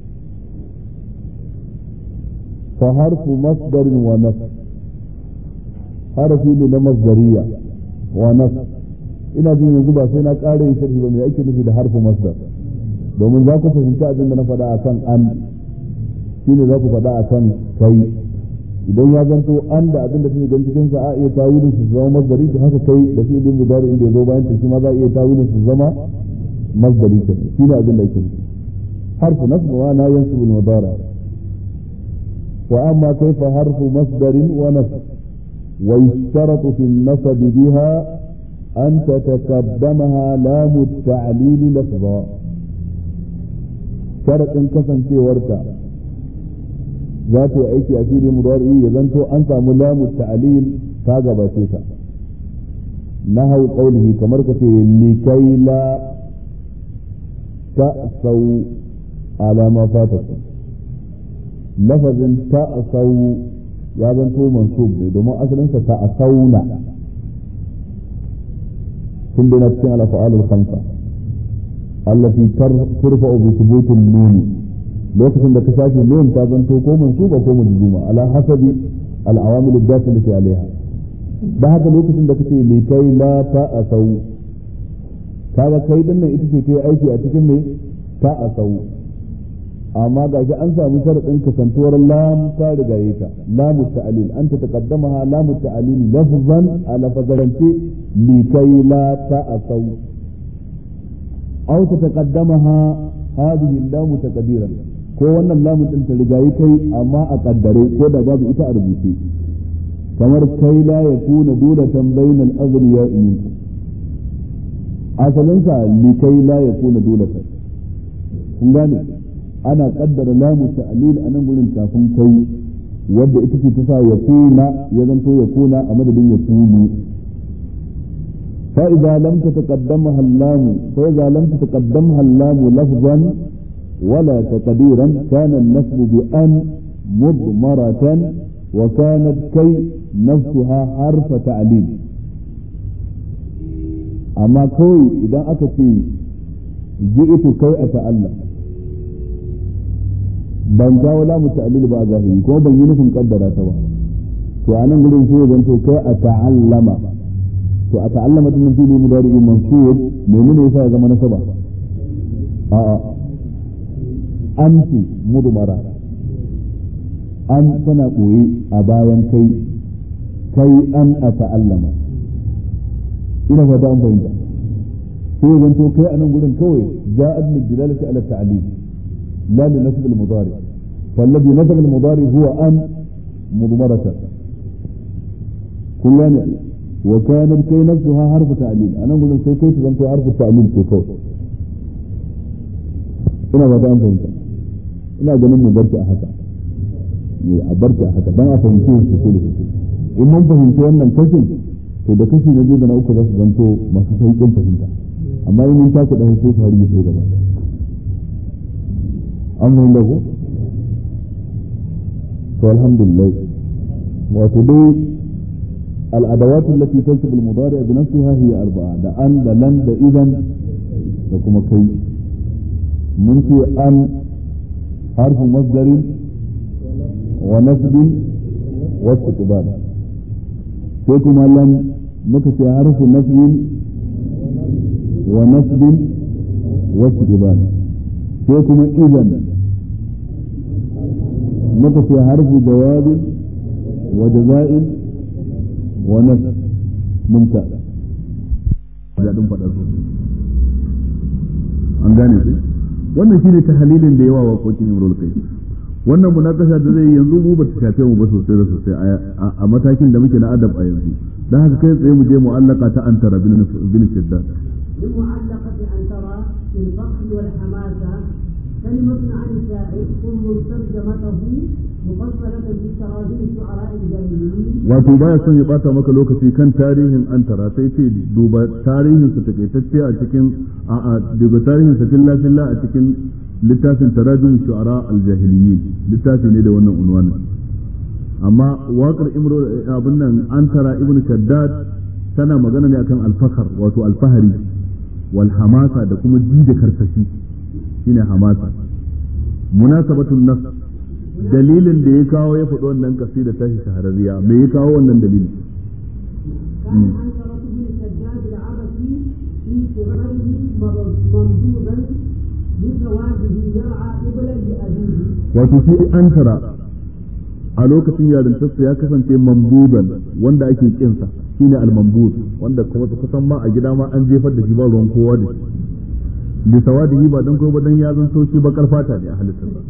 A: fa harfu masdarin wa nas harafi ne na masdariya wa nas ina jin yanzu ba sai na ƙara yin sharhi ba me ake nufi da harfu masdar domin za ku fahimci abin da na faɗa akan an shine za ku faɗa akan kai idan ya zanto an da abin da take gan cikin sa a iya tawilin su zama masdari to haka kai da fi'ilin mudari inda ya zo bayan ta shi ma za a iya tawilin su zama masdari ke shine abin da yake nufi harfu nasb wa na yansibu al-mudari wa amma kayfa harfu masdarin wa nasb wa yushtaratu fi an-nasb biha an tataqaddamaha lam at-ta'lil lafza sharadin kasancewarta za ta yi aiki a filin mudari ya zanto an samu lamu ta'lil ta gabace ta nahau qawlihi kamar kace likai la ta'sau ala ma fatakum lafazin ta'sau ya zanto mansub ne domin asalin sa ta'sauna tun da na cikin al-af'al al-khamsa allati turfa'u bi thubuti an-nun lokacin da ka shafi nun ta zanto ko mansuba ko majzuma ala hasabi al-awamil ad-dakhilati alaiha da haka lokacin da kace li kai la ta'asau kaga kai din nan ita ce ta aiki a cikin me ta'asau amma ga shi an samu sharadin kasantuwar lam ta riga yi ta lamu ta'lil anta taqaddamaha lamu ta'lil lafzan ala fazaranti li kai la ta'asau aw tataqaddamaha hadhihi lamu taqdiran ko wannan lamun din ta rigayi kai amma a kaddare ko da babu ita a rubuce kamar kai la yakuna dulatan bainal aghniya minkum asalinsa li kai la yakuna dulatan kun gane ana kaddara lamu ta'lil a nan gurin kafin kai wadda ita ce ta sa yakuna ya zanto yakuna a madadin yakunu فإذا لم تتقدمها اللام فإذا لم تتقدمها اللام لفظا ولا تقديرا كان النسب بأن مضمرة وكانت كي نفسها حرف تعليل أما كوي إذا أتت جئت كي أتألم ban kawo lamu ta'lil ba zahiri kuma ban yi nufin kaddara ta ba to a nan gurin sai zan to kai a ta'allama to a ta'allama din fili mudari mansub menene yasa ya zama nasaba a'a anti mudmara an tana koyi a bayan kai kai an a ta'allama ina fata an fahimta sai zan to kai a nan gurin kawai ja'ad lil dilalati ala ta'lim la li nasb al mudari فالذي نسب المضارع هو أن مضمرة كلنا وكانت كي نفسها حرف تعليل أنا أقول سي كي تزنتو حرف التعليل في كود ina ba ta fahimta ina ganin mu barki a haka ne a barki a haka dan a fahimci su su da su in mun fahimci wannan kashin to da kashi na biyu da na uku za su zanto masu sauƙin fahimta amma in mun tashi dan sai su har yi sai gaba an fahimta ko والحمد لله وتدي الأدوات التي تنسب المضارع بنفسها هي أربعة ده أن ده لن ده إذن ده كما كي ممكن أن حرف مصدر ونسب واستقبال كما لن مكتي حرف نسب ونسب واستقبال كما إذن متى في حرف جواب وجزاء ونفس ممتاز daɗin faɗar su an gane su wannan shine tahalilin da yawa waƙoƙin imrul kai wannan munakasha da zai yanzu mu ba ta shafe mu ba sosai da sosai a matakin da muke na adab a yanzu dan haka kai tsaye mu je mu'allaka ta antara bin shiddad
B: للمعلقة أن ترى في الفخر والحماسة كلمة عن الشاعر ثم ترجمته مفصلة في تراجم الشعراء الجاهليين
A: wato baya son ya bata maka lokaci kan tarihin antara sai ce duba tarihin sa takaitacce a cikin a a duba tarihin sa filla filla a cikin littafin tarajum shu'ara al-jahiliyyin littafi ne da wannan unwanin amma waƙar imro abin nan antara ibnu shaddad tana magana ne akan al-fakhr wato al-fahari wal hamasa da kuma ji da karsashi shine hamasa munasabatun nas dalilin da ya kawo ya faɗi wannan kasida ta shi shahararriya me ya kawo wannan dalilin
B: كان عنترة بن شداد العبسي في صغره ممدودا لزواجه يرعى قبلا لأبيه
A: wato shi an tara a lokacin yarintarsa ya kasance mambudan wanda ake kinsa shine al-mambud wanda kuma kusan ma a gida ma an jefar da shi ba ruwan kowa da shi bi sawadihi ba dan kowa ba dan ya zanto shi bakar fata ne a halittarsa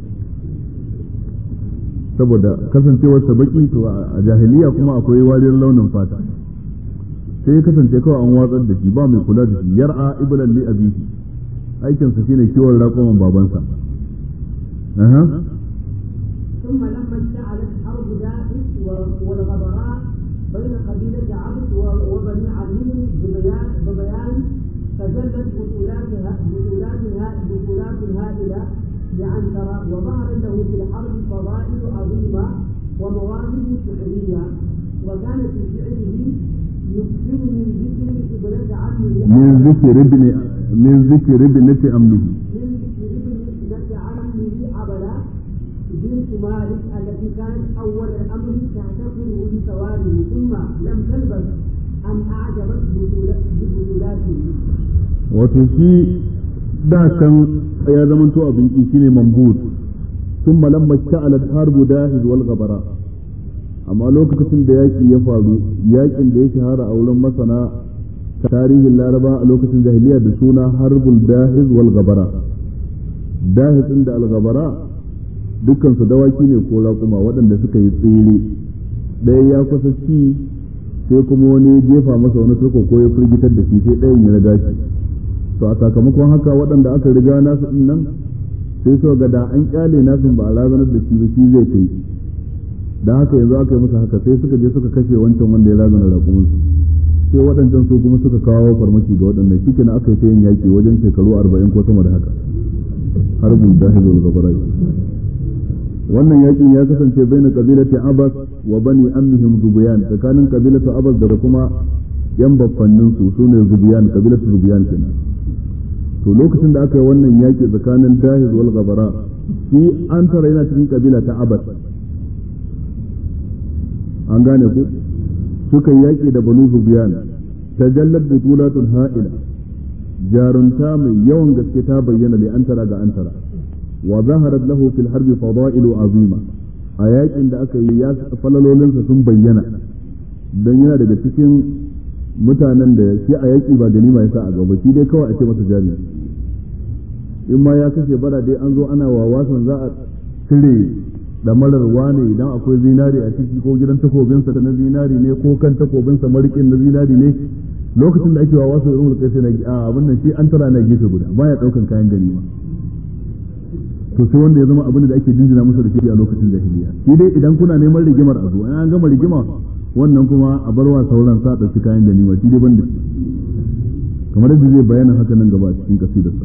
A: saboda kasancewar sa baki to a jahiliya kuma akwai wariyar launin fata sai ya kasance kawai an watsar da shi ba mai kula da shi yar'a iblan li abihi aikinsa shine kiwon raƙuman babansa aha
B: ثم لما اشتعلت حرب داعش والغبراء بين قبيلة عبد وبني عمير ببيان ببيان فجلت بطولاتها بطولاتها بطولات هائلة لعنترة وظهر له في الحرب فضائل عظيمة ومواهب شعرية وكان في شعره يكثر من ذكر ابنة عمه
A: من ذكر ابن من ذكر ابنة أمه
B: من ذكر ابنة عمه عبلة بنت مالك التي كانت أول الأمر تعتقده بسواده ثم لم تلبث أن أعجبت بطول- ببطولاته
A: wato shi da can ya zamanto abin ki shine mambud ثم لما اشتعلت حرب داهز والغبراء amma lokacin da yaƙi ya faru yaƙin da ya shahara a wurin masana tarihin laraba a lokacin jahiliya da suna harbul dahiz wal gabara dahiz din da al gabara dukkan su dawaki ne ko raƙuma waɗanda suka yi tsere ɗaya ya kusa ci sai kuma wani ya jefa masa wani turko ko ya firgitar da shi sai ɗayan ya riga shi to a sakamakon haka waɗanda aka riga nasu din nan sai so ga da an kyale nasu ba a razanar da shi ba shi zai kai da haka yanzu aka yi masa haka sai suka je suka kashe wancan wanda ya razana raƙumin sai waɗancan su kuma suka kawo farmaki ga waɗannan shi kenan aka yi ta yin yaƙi wajen shekaru arba'in ko sama da haka har da hizul gabara wannan yaƙin ya kasance bai na ƙabilati abbas wa bani amihim zubiyan tsakanin ƙabilatu abbas da kuma yan baffannin su su ne zubiyan ƙabilatu zubiyan kenan to lokacin da aka yi wannan yaƙi tsakanin dahiz wal gabara shi antara yana cikin kabila ta abad an gane ku suka yaƙi da banu zubiyan tajallat butulatul ha'ila jarunta mai yawan gaske ta bayyana li antara ga antara wa zaharat lahu fil harbi fadailu azima a yaƙin da aka yi ya falalolinsa sun bayyana dan yana daga cikin mutanen da shi a yaƙi ba ganima ya sa a gaba shi dai kawai a ce masa jari in ma ya kashe bara dai an zo ana wawasan za a cire damarar wane idan akwai zinari a ciki ko gidan takobinsa da na zinari ne ko kan takobinsa marikin na zinari ne lokacin da ake wawasan irin kai sai na abin nan shi an tara na gefe guda baya daukan kayan ganima to sai wanda ya zama abin da ake jinjina masa da shi a lokacin jahiliya shi dai idan kuna neman rigimar a zo an gama rigima wannan kuma a barwa sauran sa ɗauki kayan ganima shi dai banda kamar yadda zai bayyana haka nan gaba a cikin kasidarsa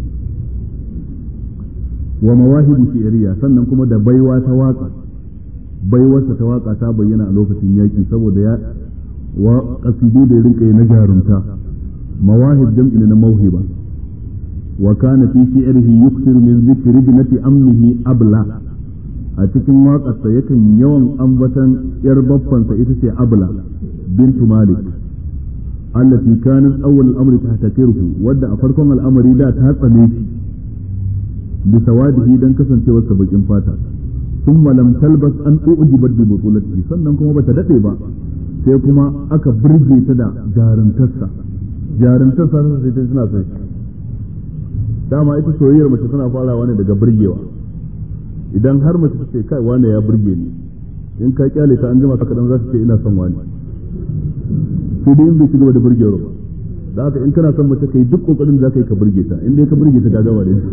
A: wa mawahibu shi'riya sannan kuma da baiwa ta waka baiwarsa ta waka ta bayyana a lokacin yaki saboda ya wa kasidu da rinka na jarumta mawahib jam'i na mauhiba wa kana fi shi'rihi yukthiru min dhikri ibnati ammihi abla a cikin waƙarsa yakan yawan ambatan yar baffansa ita ce abla bintu malik allati kanat awwal al-amri tahtakiruhu wadda a farkon al'amari da ta tsane shi bi sawadihi dan kasancewar sa bakin fata thumma lam talbas an ujibat bi butulatihi sannan kuma bata dade ba sai kuma aka burge ta da jarumtarsa jarumtarsa sai ta tana sai dama ita soyayyar mace tana farawa ne daga burgewa idan har mace ta ce kai wane ya burge ni in ka kyale ta an jima ka kadan za ta ce ina son wani sai dai in bai cigaba da burgewar ba da haka in kana son mace kai duk kokarin da za ka yi ka burge ta in dai ka burge ta ka gaba da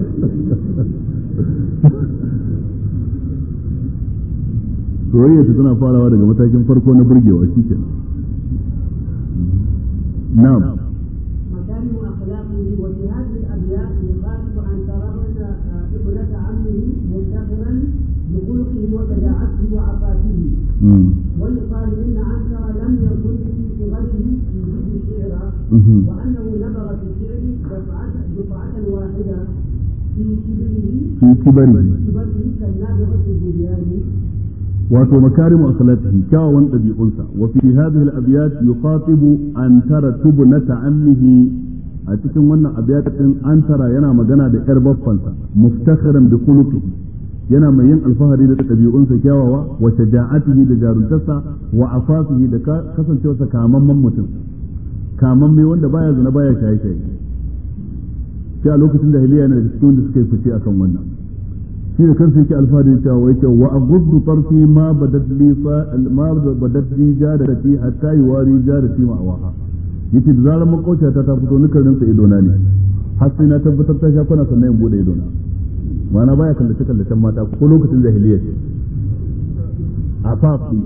A: soyayya ta tana farawa daga matakin farko na burgewa shi kenan na'am
B: مكارم أخلاقه وفي هذه الأبيات يخالف أن ترون ابنة عمه مفتخرا بخلقه وشجاعته وعفافه
A: مم.
B: ويقال إن عنتر لم يكن في صغره يجيد الشعر
A: مهم.
B: وأنه نبغ في الشعر دفعة دفعة واحدة في كبره
A: في كبره
B: كبره كالنابغة الزبياني
A: wato makarimu akhlaqihi kyawawan ɗabi'unsa wa fi hadhihi al-abyat yuqatibu an tara tubnata ammihi a cikin wannan abyat din an tara yana magana da yar baffansa muftakhiran bi khuluqihi yana mai yin alfahari da ɗabi'unsa kyawawa wa shaja'atihi da jaruntarsa wa afafihi da kasancewarsa kamamman mutum kamamme wanda baya zina baya shaye shaye sai a lokacin jahiliya ne da cikin wanda suka yi fice akan wannan shi da kansa yake alfahari cewa wai ce wa aghuddu tarfi ma badat li ma badat li jarati hatta yuwari jarati ma awaha yace da zarar makauciya ta ta fito nukan rinsa ido na ne har sai na tabbatar ta sha kwana sannan in bude ido na ma'ana baya kallace kallacen mata ko lokacin jahiliya ce a fafi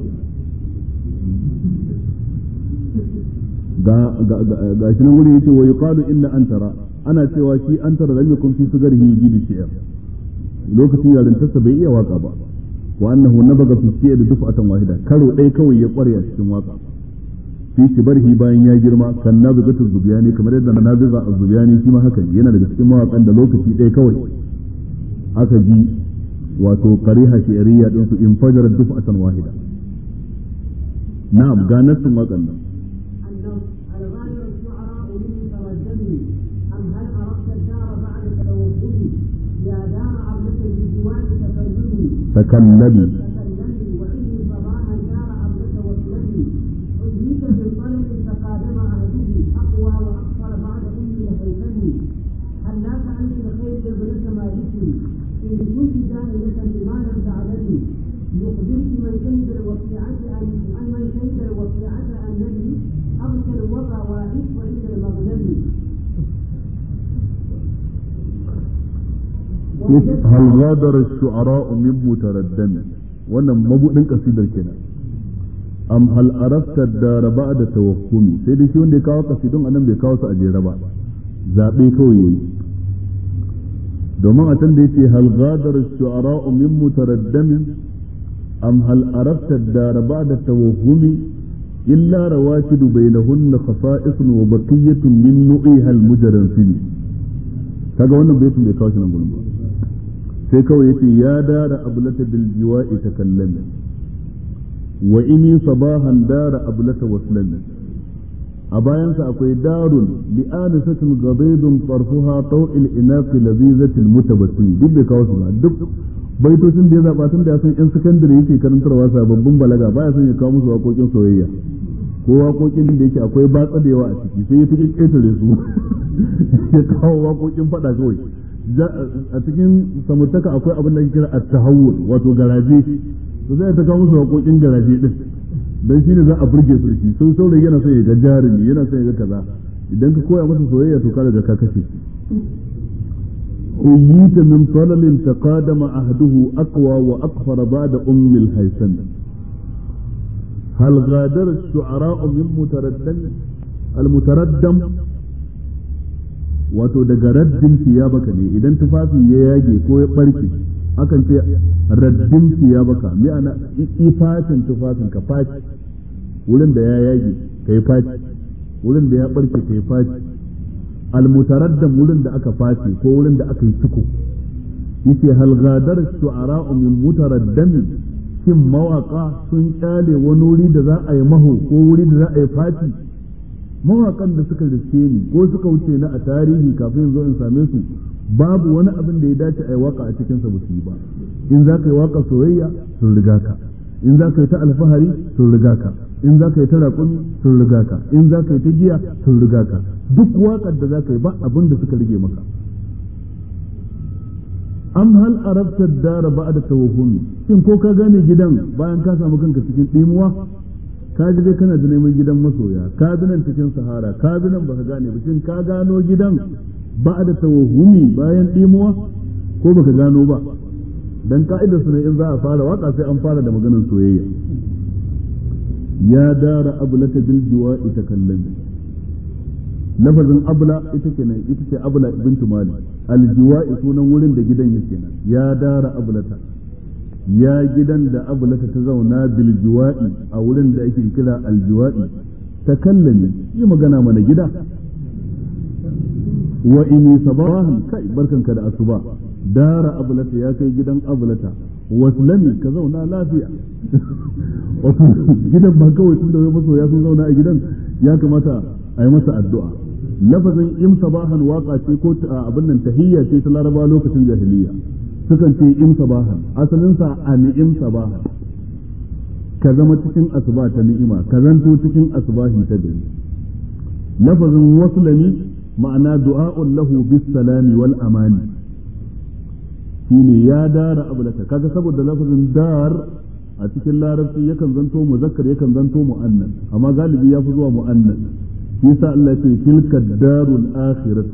A: ga ga ga shi nan wuri yace wa yuqalu inna antara ana cewa shi antara lam yakun fi sugarihi yjidu shi'r lokacin yarintarsa bai iya waka ba wa annahu nabaga fi shi'r duf'atan wahida karo ɗaya kawai ya kware a cikin waka fi kibarhi bayan ya girma kan nabigatu zubiyani kamar yadda nabiga az-zubiyani shi ma haka ne yana daga cikin mawakan da lokaci ɗaya kawai aka ji wato qariha shi'riyya din su infajara duf'atan wahida na'am ga nassin wakan nan
B: النص الغالب الشعراء من ترددني أم هل أردت الدار بعد توهمي يا دار عبدك بالديوان تفردني
A: takallabi
B: تكلمي وإني صباحا دار عبدك واسلمي أدريك بالطلب تقادم عهده أقوى وأقصر بعد أمي لهيثمي هل لا سألت الخير يا ابنة مالكي إن كنت جاهلة بما لم تعلمي يخبرك من شهد الوقيعة أن أن من شهد الوقيعة أنني أغشى الوضع وأعيش وإلى المغنم
A: hal ghadara ash-shu'ara min mutaraddam wannan mabudin kasidar kenan am hal arafta dara ba'da tawakkumi sai dai shi wanda ya kawo kasidun anan bai kawo su a jere ba zabe kawai yayi domin a can da yace hal ghadara ash-shu'ara min mutaraddam am hal arafta dara ba'da tawakkumi illa rawatidu bainahunna khasa'isun wa baqiyatun min nu'iha al-mujarrasin kaga wannan baitin bai kawo shi nan gurin ba sai kawai yace ya dara ablata bil jiwa'i takallami wa ini sabahan dara ablata waslami a bayansa akwai darun li'anisatin gabaidun farfuha tau'il inafi lazizatil mutabassim duk bai kawo su ba duk baitocin da ya zaba tun da ya san yan sakandare yake karantarwa sababbin balaga baya son ya kawo musu waƙoƙin soyayya ko waƙoƙin da yake akwai batsa da yawa a ciki sai ya tuki ƙetare su ya kawo waƙoƙin faɗa kawai a cikin samurtaka akwai abin da ake kira at-tahawul wato garaje to zai ta kawo musu waƙoƙin garaje din dan shine za a burge su shi sun saurayi yana son ya ga jarumi yana son ya ga kaza idan ka koya masa soyayya to ka daga ka kashe أييت من طلل تقادم عهده أقوى وأكثر بعد أم الهيثم هل غادر الشعراء من متردم المتردم wato daga raddin siyabaka ne idan tufafi ya yage ko ya barke akan ce raddin siyabaka ma'ana ifacin tufafin ka faci wurin da ya yage kai faci wurin da ya barke kai faci almutaraddam wurin da aka face ko wurin da aka yi ciko yace hal gadar shu'ara min mutaraddam shin mawaka sun kyale wani wuri da za a yi maho ko wuri da za a yi faci mawakan da suka riske ni ko suka wuce na a tarihi kafin zo in same su babu wani abin da ya dace a yi waka a cikin sa su yi ba in za ka yi waka soyayya sun riga ka in za ka yi ta alfahari sun riga ka in za ka yi ta raƙumi sun riga ka in za ka yi ta giya sun riga ka duk waƙar da za ka yi ba abin da suka rige maka am hal arabta dara ba da tawahumi shin ko ka gane gidan bayan ka samu kanka cikin ɗimuwa ka ji dai kana da neman gidan masoya ka bi nan cikin sahara ka bi nan baka gane ba shin ka gano gidan ba da tawahumi bayan ɗimuwa ko baka gano ba dan ka'idar su ne in za a fara waka sai an fara da maganar soyayya ya dara ablata bil jiwa'i takallami lafazin abla ita kenan ita ce abla bintu mali aljiwa'i sunan wurin da gidan yake nan ya dara ablata ya gidan da ablata ta zauna bil jiwa'i a wurin da ake kira aljiwa'i takallami yi magana mana gida wa ini sabahan kai barkanka da asuba dara ablata ya kai gidan ablata waslami ka zauna lafiya wato gidan ba kawai tun da wai masoya sun zauna a gidan ya kamata a yi masa addu'a lafazin im sabahan waka ce ko abin nan tahiyya ce ta laraba lokacin jahiliya sukan ce im sabahan asalin sa a ni'im sabahan ka zama cikin asuba ta ni'ima ka zanto cikin asubahi ta gari lafazin waslami ma'ana du'a'un lahu bis salami wal amani shine ya dara ablata kaga saboda lafazin dar a cikin larabci yakan zanto muzakkar yakan zanto mu'annas amma galibi ya fi zuwa mu'annas shi yasa Allah ce tilka darul akhirah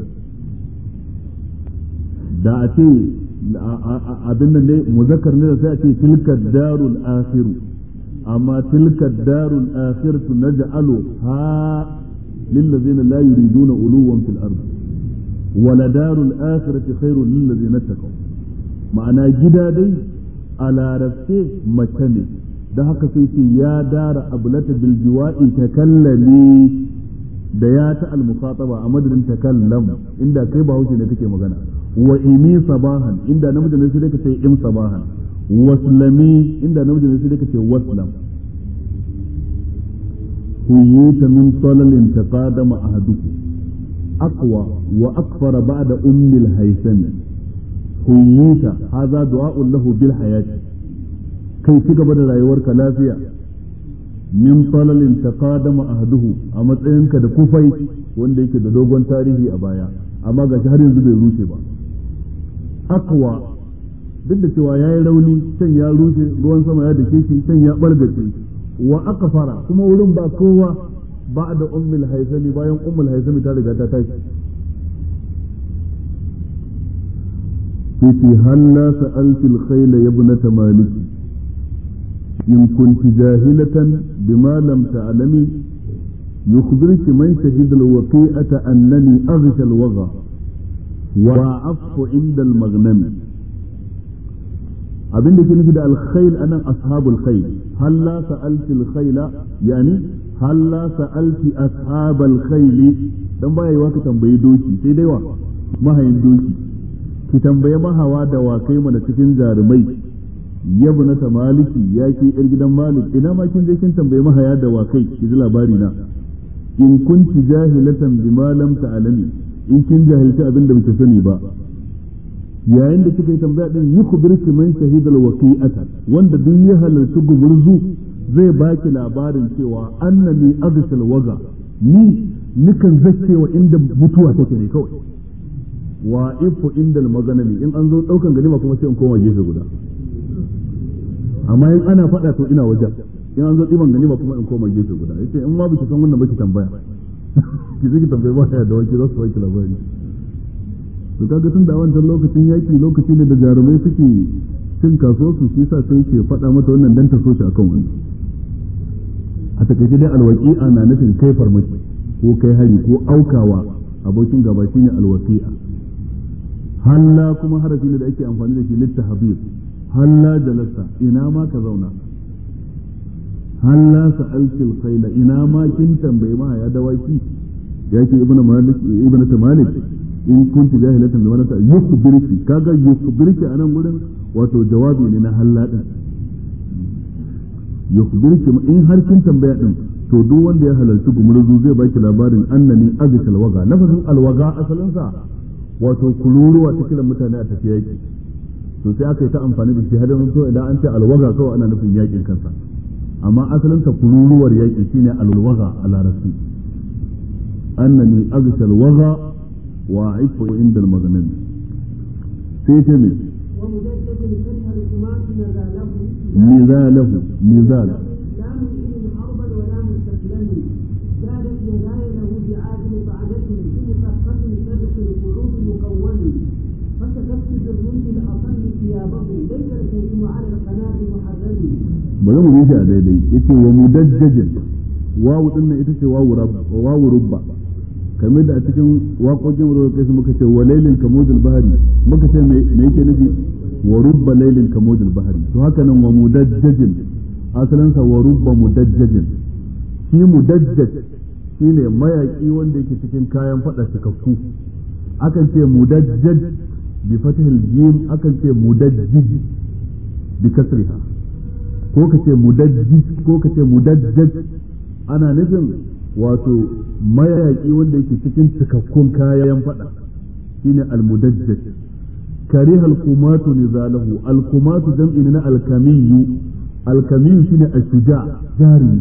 A: da a ce abin nan ne muzakkar ne da sai a ce tilka darul akhiru amma tilka darul akhiratu naj'alu ha lillazina la yuriduna uluwan fil ard wala darul akhirati khairun lillazina taqaw ma'ana gida dai a larabce mace ne da haka sai ce ya dara ablata bil jiwa'i takallami da ya ta al-mukhataba a madadin takallam inda kai ba hauce ne kake magana wa imi sabahan inda namiji ne sai ka ce im sabahan waslami inda namiji ne sai ka ce waslam huyita min salalin taqadama ahaduku aqwa wa akfara ba'da ummi al-haythami huyita hadha du'a'un lahu bil hayati kai ci gaba da rayuwarka lafiya min falalin taqadama ahduhu a matsayinka da kufai wanda yake da dogon tarihi a baya amma gashi har yanzu bai rushe ba akwa duk da cewa yayi rauni can ya rushe ruwan sama ya dake shi can ya bargace wa akfara kuma wurin ba kowa ba da ummul haisami bayan ummul haisami ta riga ta tashi في هلا سألت الخيل يا ابنة مالك إن كنت جاهلة بما لم تعلمي يخبرك من شهد الوقيئة أنني أغشى الوغى وعفت عند المغنم abin da ke nufi da alkhail anan ashabul khail halla sa'alti alkhaila yani halla sa'alti ashabal khaili dan baya yiwa ka tambayi doki sai dai wa mahayin doki ki tambaye mahawa da wakai mana cikin jarumai yabu na maliki ya ke yar gidan malik ina ma kin je kin tambaye mahaya da wakai ki ji labari na in kunti jahilatan bima lam ta'lami in kin jahilci abin da baki sani ba yayin da kika yi tambaya din yi kubirki man shahidal waqi'ata wanda duk ya halarci gumurzu zai baki labarin cewa annani aghsal waga ni nikan zaccewa inda mutuwa take ne kawai wa ifu indal maganami in an zo daukan ganima kuma sai in koma gefe guda amma in ana faɗa to ina wajen in an zo ɗiban ganima kuma in koma gefe guda yace in ma biki san wannan baki tambaya ki zaki tambaye ba ya da wanki za su baki labari to kaga tun da wancan lokacin yaki lokaci ne da jarumai suke cin kasuwar su shi sa sai ke faɗa mata wannan dan ta so shi akan wannan a takaice dai alwaqi'a na nufin kai farmaki ko kai hari ko aukawa abokin gaba shine alwaqi'a halla kuma harafi ne da ake amfani da shi littahabir halla jalasta ina ma ka zauna halla sa'alti al-khayla ina ma kin tambayi ma ya dawaki yake ibnu malik ibnu malik in kunti jahilatan bima ta yukhbirki kaga yukhbirki anan gurin wato jawabi ne na halla din yukhbirki in har kin tambaya din to duk wanda ya halarci gumurzu zai baki labarin annani azkal waga lafazin alwaga asalin sa wato kururuwa ta kiran mutane a tafiya yaki to sai aka yi ta amfani da shi har yanzu idan an ce alwaga kawai ana nufin yakin kansa amma asalin sa kururuwar yaki shine alwaga a larabci annani azkal waga وعفو عند المغنم سيتمي
B: ومجدد كره الحماة نزاله
A: نزاله نزال
B: لا مؤمن حربا ولا مستسلم زادت يداي له بعادل طعنته بمثقف سبق القعود مكون فكتبت بالرمح الاصل ثيابه ليس الكريم على القناه محرم
A: bari mu bi shi a daidai yace wa mudajjajin wawu din nan ita ce wawu rabba wawu rubba kamar da a cikin waƙoƙin wurin kai su muka ce wa lailin kamudul bahari muka ce me yake nufi wa rubba lailin kamudul bahari to haka nan wa mudajjajin asalin sa wa rubba mudajjajin shi mudajjaj shine mayaki wanda yake cikin kayan fada cikakku akan ce mudajjaj bi fatihil jim akan ce mudajjij bi kasriha ko ka ce mudajjij ko ka ce mudajjaj ana nufin wato mayaki wanda yake cikin cikakkun kayan fada shine almudajjaj kariha alkumatu nizalahu alkumatu jam'i na alkamiyu alkamiyu shine ashuja jari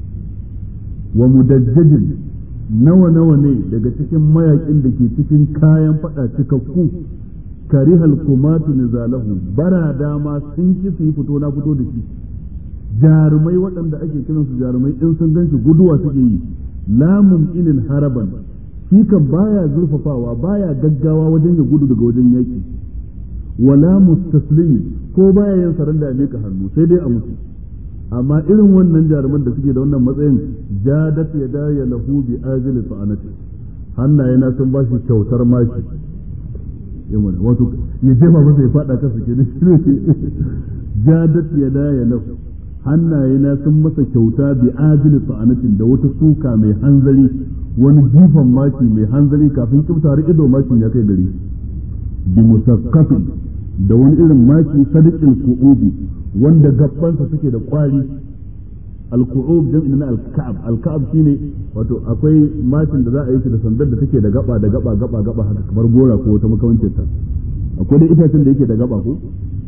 A: wa mudajjajin nawa nawa ne daga cikin mayakin da ke cikin kayan fada cikakku kariha alkumatu nizalahu bara dama sun ki su yi fito na fito da shi jarumai waɗanda ake kiransu jarumai in sun gan shi guduwa suke yi lamun inin haraban shi kan baya zurfafawa baya gaggawa wajen ya gudu daga wajen yaki wala mustaslimi ko baya yin saranda a mika hannu sai dai a mutu amma irin wannan jaruman da suke da wannan matsayin jadat ya daya lahu bi ajli fa'anati hannaye na sun bashi kyautar mashi wato ya jefa masa ya fada kasa ke jadat ya daya lahu hannaye na sun masa kyauta bi ajli sa'anatin da wata suka mai hanzari wani jifan maki mai hanzari kafin kibta ido makin ya kai gari bi musaqqafin da wani irin maki sadiqil qu'ubi wanda gabbansa suke da kwari al-qu'ub jam'in na al-ka'ab al-ka'ab shine wato akwai makin da za a yi shi da sandar da take da gaba da gaba gaba gaba haka kamar gora ko wata makamancin ta akwai da itacen da yake da gaba ko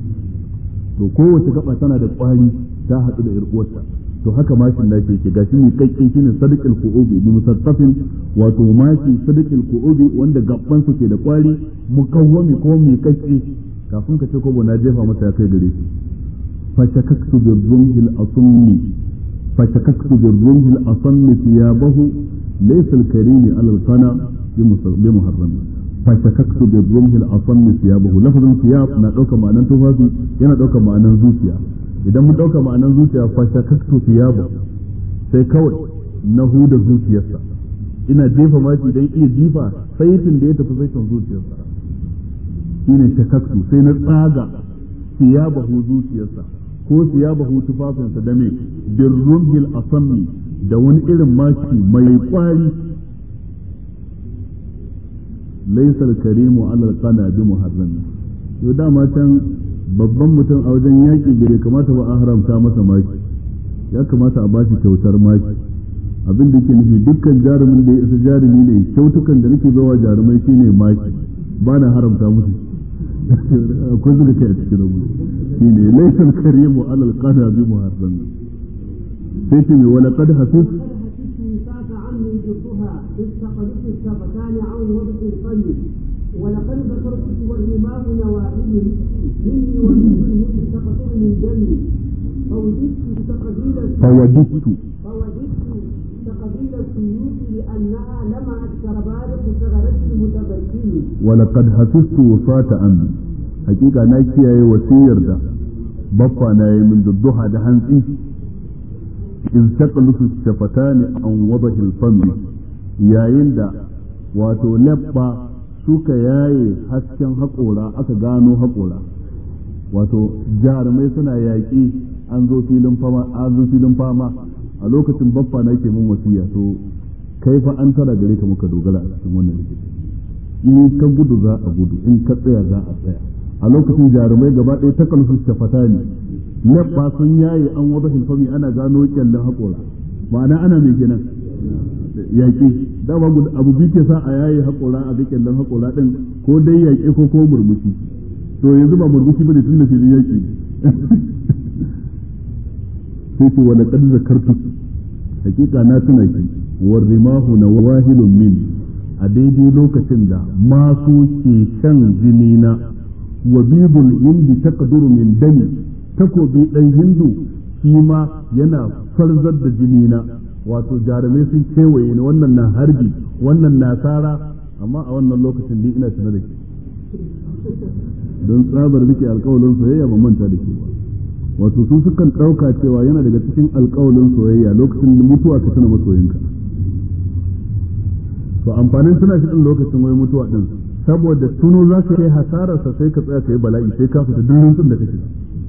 A: to kowace gaba tana da kwari ta haɗu da yar uwarta to haka mashin da yake gashi mai kakkin shine sadiqil qu'ubi bi musattafin wato mashi sadiqil qu'ubi wanda gabban su ke da kwari mukawwami ko mai kakki kafin ka ce ko na jefa masa ya kai gare shi fa shakaktu bi rumhil asmi fa shakaktu bi rumhil asmi thiyabahu laysa al-karimi ala al-qana bi muharram fa shakaktu bi rumhil asmi thiyabahu lafazin thiyab na dauka ma'anan tufafi yana dauka ma'anan zuciya idan mun ɗauka ma'anar zuciya fasha kakto ba sai kawai na huda zuciyarsa ina jefa mashi dan iya jifa saitin da ya tafi saitin zuciyarsa shine shakaktu sai na tsaga siyabahu zuciyarsa ko siyabahu tufafinsa da me birrumhil asammi da wani irin mashi mai kwari laysa al-karimu ala al-qana bi muharram to dama can babban mutum a wajen yaki bai kamata ba a haramta masa maki ya kamata a bashi kyautar maki abin da yake nufi dukkan jarumin da ya isa jarumi ne kyautukan da nake bawa jarumai shine maki ba na haramta musu akwai zuga kai a cikin rabu shine laysa al-karimu ala al-qana bi muharram sai ce mai wala qad hafiz
B: استقبلت الشفتان عن وضع القلب ولقد ذكرت والرماه نوائل مني ومنه تقطر من دمي فوجدت تقبيل
A: فوجدت
B: فوجدت تقبيل السيوف لأنها لمعت كربالة ثغرة المتبسم
A: ولقد حفظت وفاة أمي حقيقة ناكي أي وسير ده بفا ناي من الضحى ده هنسي إذ تقلص الشفتان عن وضح الفم yayin da wato labba suka yaye hasken haƙora aka gano haƙora wato jarumai suna yaƙi an zo filin fama an zo filin fama a lokacin baffa na ke mun wasiya to kai fa an tara gare ka muka dogara a cikin wannan rikici in ka gudu za a gudu in ka tsaya za a tsaya a lokacin jarumai gaba ɗaya ta kalsu shafata ne labba sun yaye an wada hilfami ana gano kyallin haƙora ma'ana ana mai kenan yaƙi dama abu biyu ke sa a yayi haƙora a ga kyallon haƙora ɗin ko dai yaƙi ko ko murmushi to yanzu ba murmushi bane tun da filin yaƙi sai ce wala qad zakartu hakika na tuna ki war rimahu na wahilun min a daidai lokacin da masu ke shan jini na wa bibul indi taqduru min dami takobi dan hindu shi ma yana farzar da jini na wato jarumai sun kewaye ni wannan na harbi wannan na tsara amma a wannan lokacin ni ina tare da ke don tsabar rike alkawalin soyayya ba manta da ke ba wato su sukan ɗauka cewa yana daga cikin alkawalin soyayya lokacin da mutuwa ka tuna masoyinka to amfanin tuna shi din lokacin wai mutuwa din saboda tuno za ka yi hasararsa sai ka tsaya ka yi bala'i sai ka fita duk rintsin da kake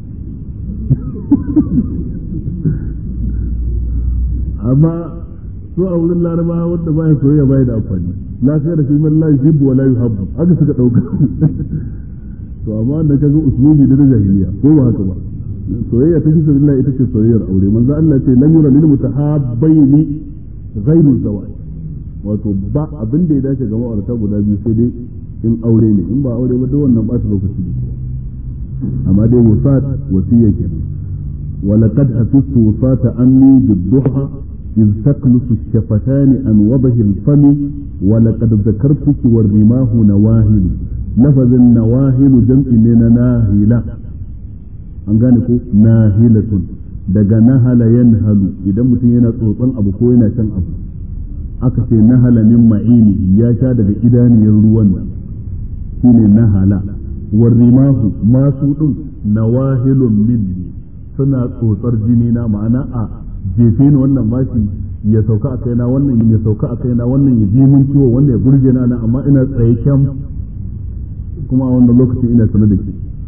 A: amma su a wurin laraba wanda ba ya soyayya ba da amfani lafiya da shi man la yuhibbu wa la yuhabbu haka suka dauka to amma da kaga usulubi da jahiliya ko ba haka ba soyayya ta fi sabilillah ita ce soyayyar aure manzo Allah ce lan yura lil mutahabbaini ghairu zawaj wato ba abin da ya dace ga ma'aurata guda biyu sai dai in aure ne in ba aure ba duk wannan ba ta lokaci ne amma dai wasat wasiyya kenan ولقد حفظت وفاة أمي بالضحى إذ تقلص الشفتان عن وضح الفم ولقد ذكرتك والرماه نواهل لفظ النواهل جمع من ناهلة an gane ko nahilatun daga nahala yanhalu idan mutum yana tsotson abu ko yana shan abu aka ce nahala min ma'ini ya sha daga idaniyar ruwan nan shine nahala warrimahu masu din nawahilun minni suna tsotsar jini na ma'ana a jefe ni wannan bashi ya sauka a kaina wannan ya sauka a kaina wannan ya ji mun ciwo wannan ya gurje na na amma ina tsaye kyam kuma a wannan lokacin ina sanar da ke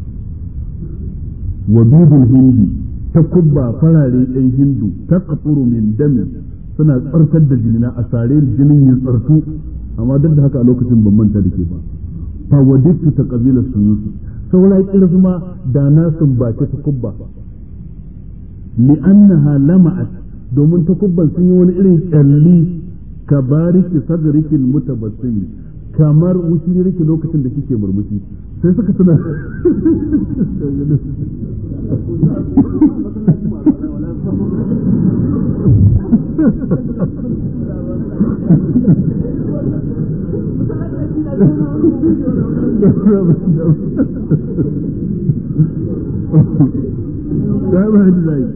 A: wa bidul hindi ta kubba farare ɗan hindu ta kafuru min dami suna tsarkar da jini na a sare jinin ya tsartu amma duk da haka a lokacin ban manta da ke ba fa wadittu ta kabila suyusu saura kirzuma da na sumbace ta kubba li'annaha lama'at domin takubban sun yi wani irin kyalli ka bariki sadrikin mutabassimi kamar wuciriki lokacin da kike murmushi sai suka tuna da ba da zai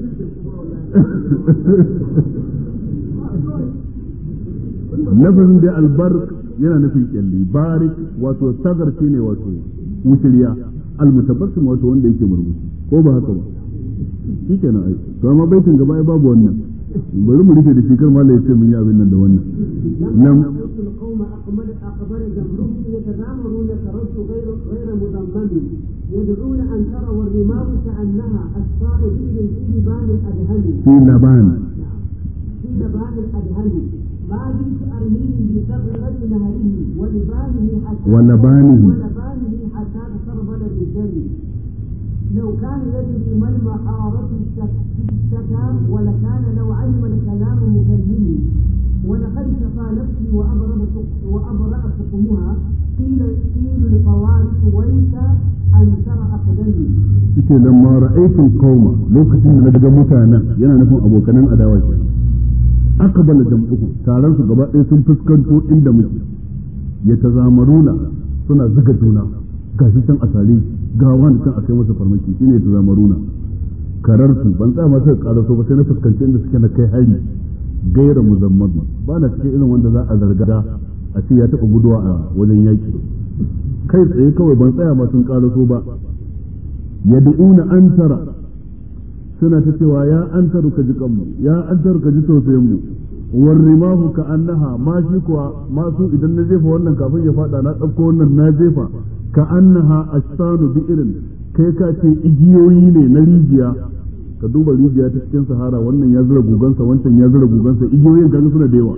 A: lafazin da albark yana nufin kyalli barik wato sagar ne wato wuciriya almutabassim wato wanda yake murmushi ko ba haka ba shi kenan ai to amma baitin gaba ai babu wannan bari mu rufe da shi kar malai ya ce mun yi abin nan da wannan nan
B: القوم أقبل أقبل جمعهم يتذامرون كرد غير غير مضمن يدعون أن ترى والرماح كأنها الصائدين في لبان الأدهم
A: في لبان
B: في لبان الأدهم ما زلت أرميه بثغرة نهره ولبانه حتى
A: ولبانه.
B: ولبانه حتى تسربل بالدم لو كان يدري ما المحارة الشتى ولكان لو علم الكلام مكلمه ولقد شفى نفسي وأبرأ سق- وأبرأ سقمها قيل قيل الفوارس ويك أن ترى أقدمي
A: yace lamma ra'aytul qauma lokacin da na daga mutanen yana nufin abokanan adawa ke aqbala jam'uhu taron su gaba ɗaya sun fuskanto inda muke ya tazamaruna suna zuga juna gashi can asali ga wani can akai masa farmaki shine ya tazamaruna kararsu ban tsaya masu karaso ba sai na fuskanci inda suke na kai hari gaira muzammad ba na cikin irin wanda za a zarga a ce ya taɓa guduwa a wajen yaki kai tsaye kawai ban tsaya ma sun karaso ba yad'una antara suna ta cewa ya antaru ka ji kanmu ya antaru ka ji tausayin mu warrimahu ka annaha ma shi kuwa masu idan na jefa wannan kafin ya fada na ɗauko wannan na jefa ka annaha astanu bi irin kai ka ce igiyoyi ne na rijiya ka duba rijiya ta cikin sahara wannan ya zura gugansa wancan ya zura gugansa igiyoyin kaga suna da yawa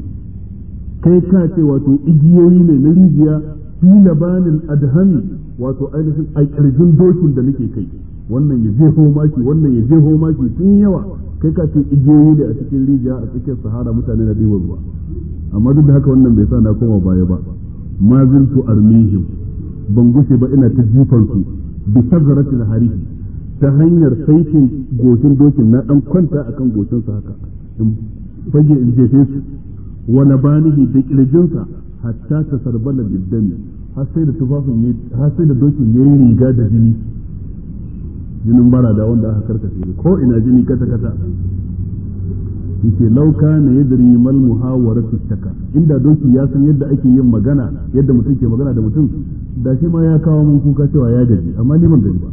A: kai ka ce wato igiyoyi ne na rijiya fi labanin adhami wato ainihin a kirjin dokin da nake kai wannan ya jeho maki wannan ya jeho maki sun yawa kai ka ce igiyoyi ne a cikin rijiya a cikin sahara mutane na ɗiban ruwa amma duk da haka wannan bai sa na koma baya ba ma ziltu armihim ban gushe ba ina ta jifan su bi sagaratil harihi ta hanyar saitin goshin dokin na dan kwanta akan goshin sa haka in fage in jefe su wa labanihi da kirjinsa hatta ta sarbala biddami har sai da tufafin ya har sai da dokin yayi riga da jini jinin barada wanda aka karkace ko ina jini kata kata yace law kana yadri mal muhawaratu shaka inda doki ya san yadda ake yin magana yadda mutum ke magana da mutum da shi ma ya kawo mun kuka cewa ya gaji amma ni ban gaji ba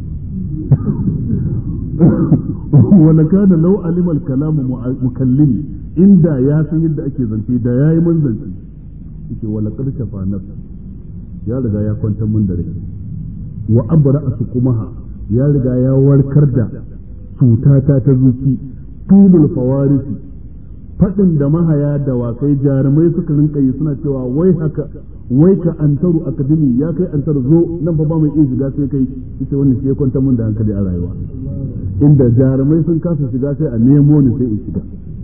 A: wala kana law alima al kalamu mukallimi inda ya san yadda ake zance da yayi mun zance yace wala qad shafa nafsi ya riga ya kwantar mun da rai wa abra asqumaha ya riga ya warkar da cutata ta zuci tulul fawarisi faɗin da mahaya da wakai jarumai suka rinka yi suna cewa wai haka wai ka antaru akademi ya kai antaru zo nan fa ba mai iya shiga sai kai ita wannan shi ya kwanta mun da hankali a rayuwa inda jarumai sun kasa shiga sai a nemo ni sai in shiga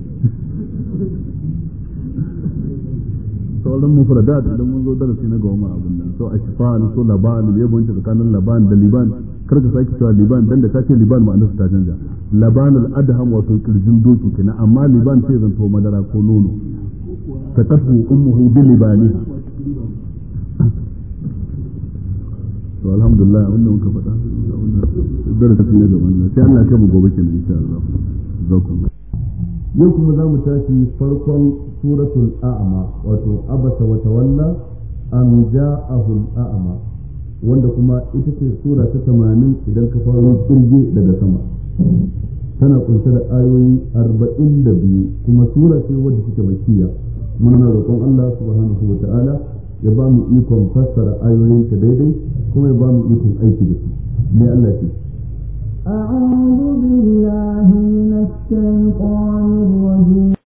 A: sauran mufradat idan mun zo darasi na goma abin nan so ashfan so laban ya bunta tsakanin laban da liban kar ka sake cewa liban dan da ka ce liban ma'anar ta canja laban al adham wato kirjin doki kenan amma liban sai zanto madara ko nono takatu ummuhu bi libaniha to alhamdulillah abin da muka faɗa darasi na gaban nan sai Allah ya kai mu gobe kenan insha Allah zakum yau kuma za mu tashi farkon suratul a'ma wato abasa wa tawalla an ja'ahu a'ma wanda kuma ita ce sura ta 80 idan ka faro kirge daga sama tana kunshe da ayoyi 42 kuma sura ce wadda take makkiya muna roƙon Allah subhanahu wa ta'ala ya ba mu ikon fassara ayoyin ta daidai kuma ya ba mu ikon aiki da su mai Allah ce
C: أعوذ بالله من الشيطان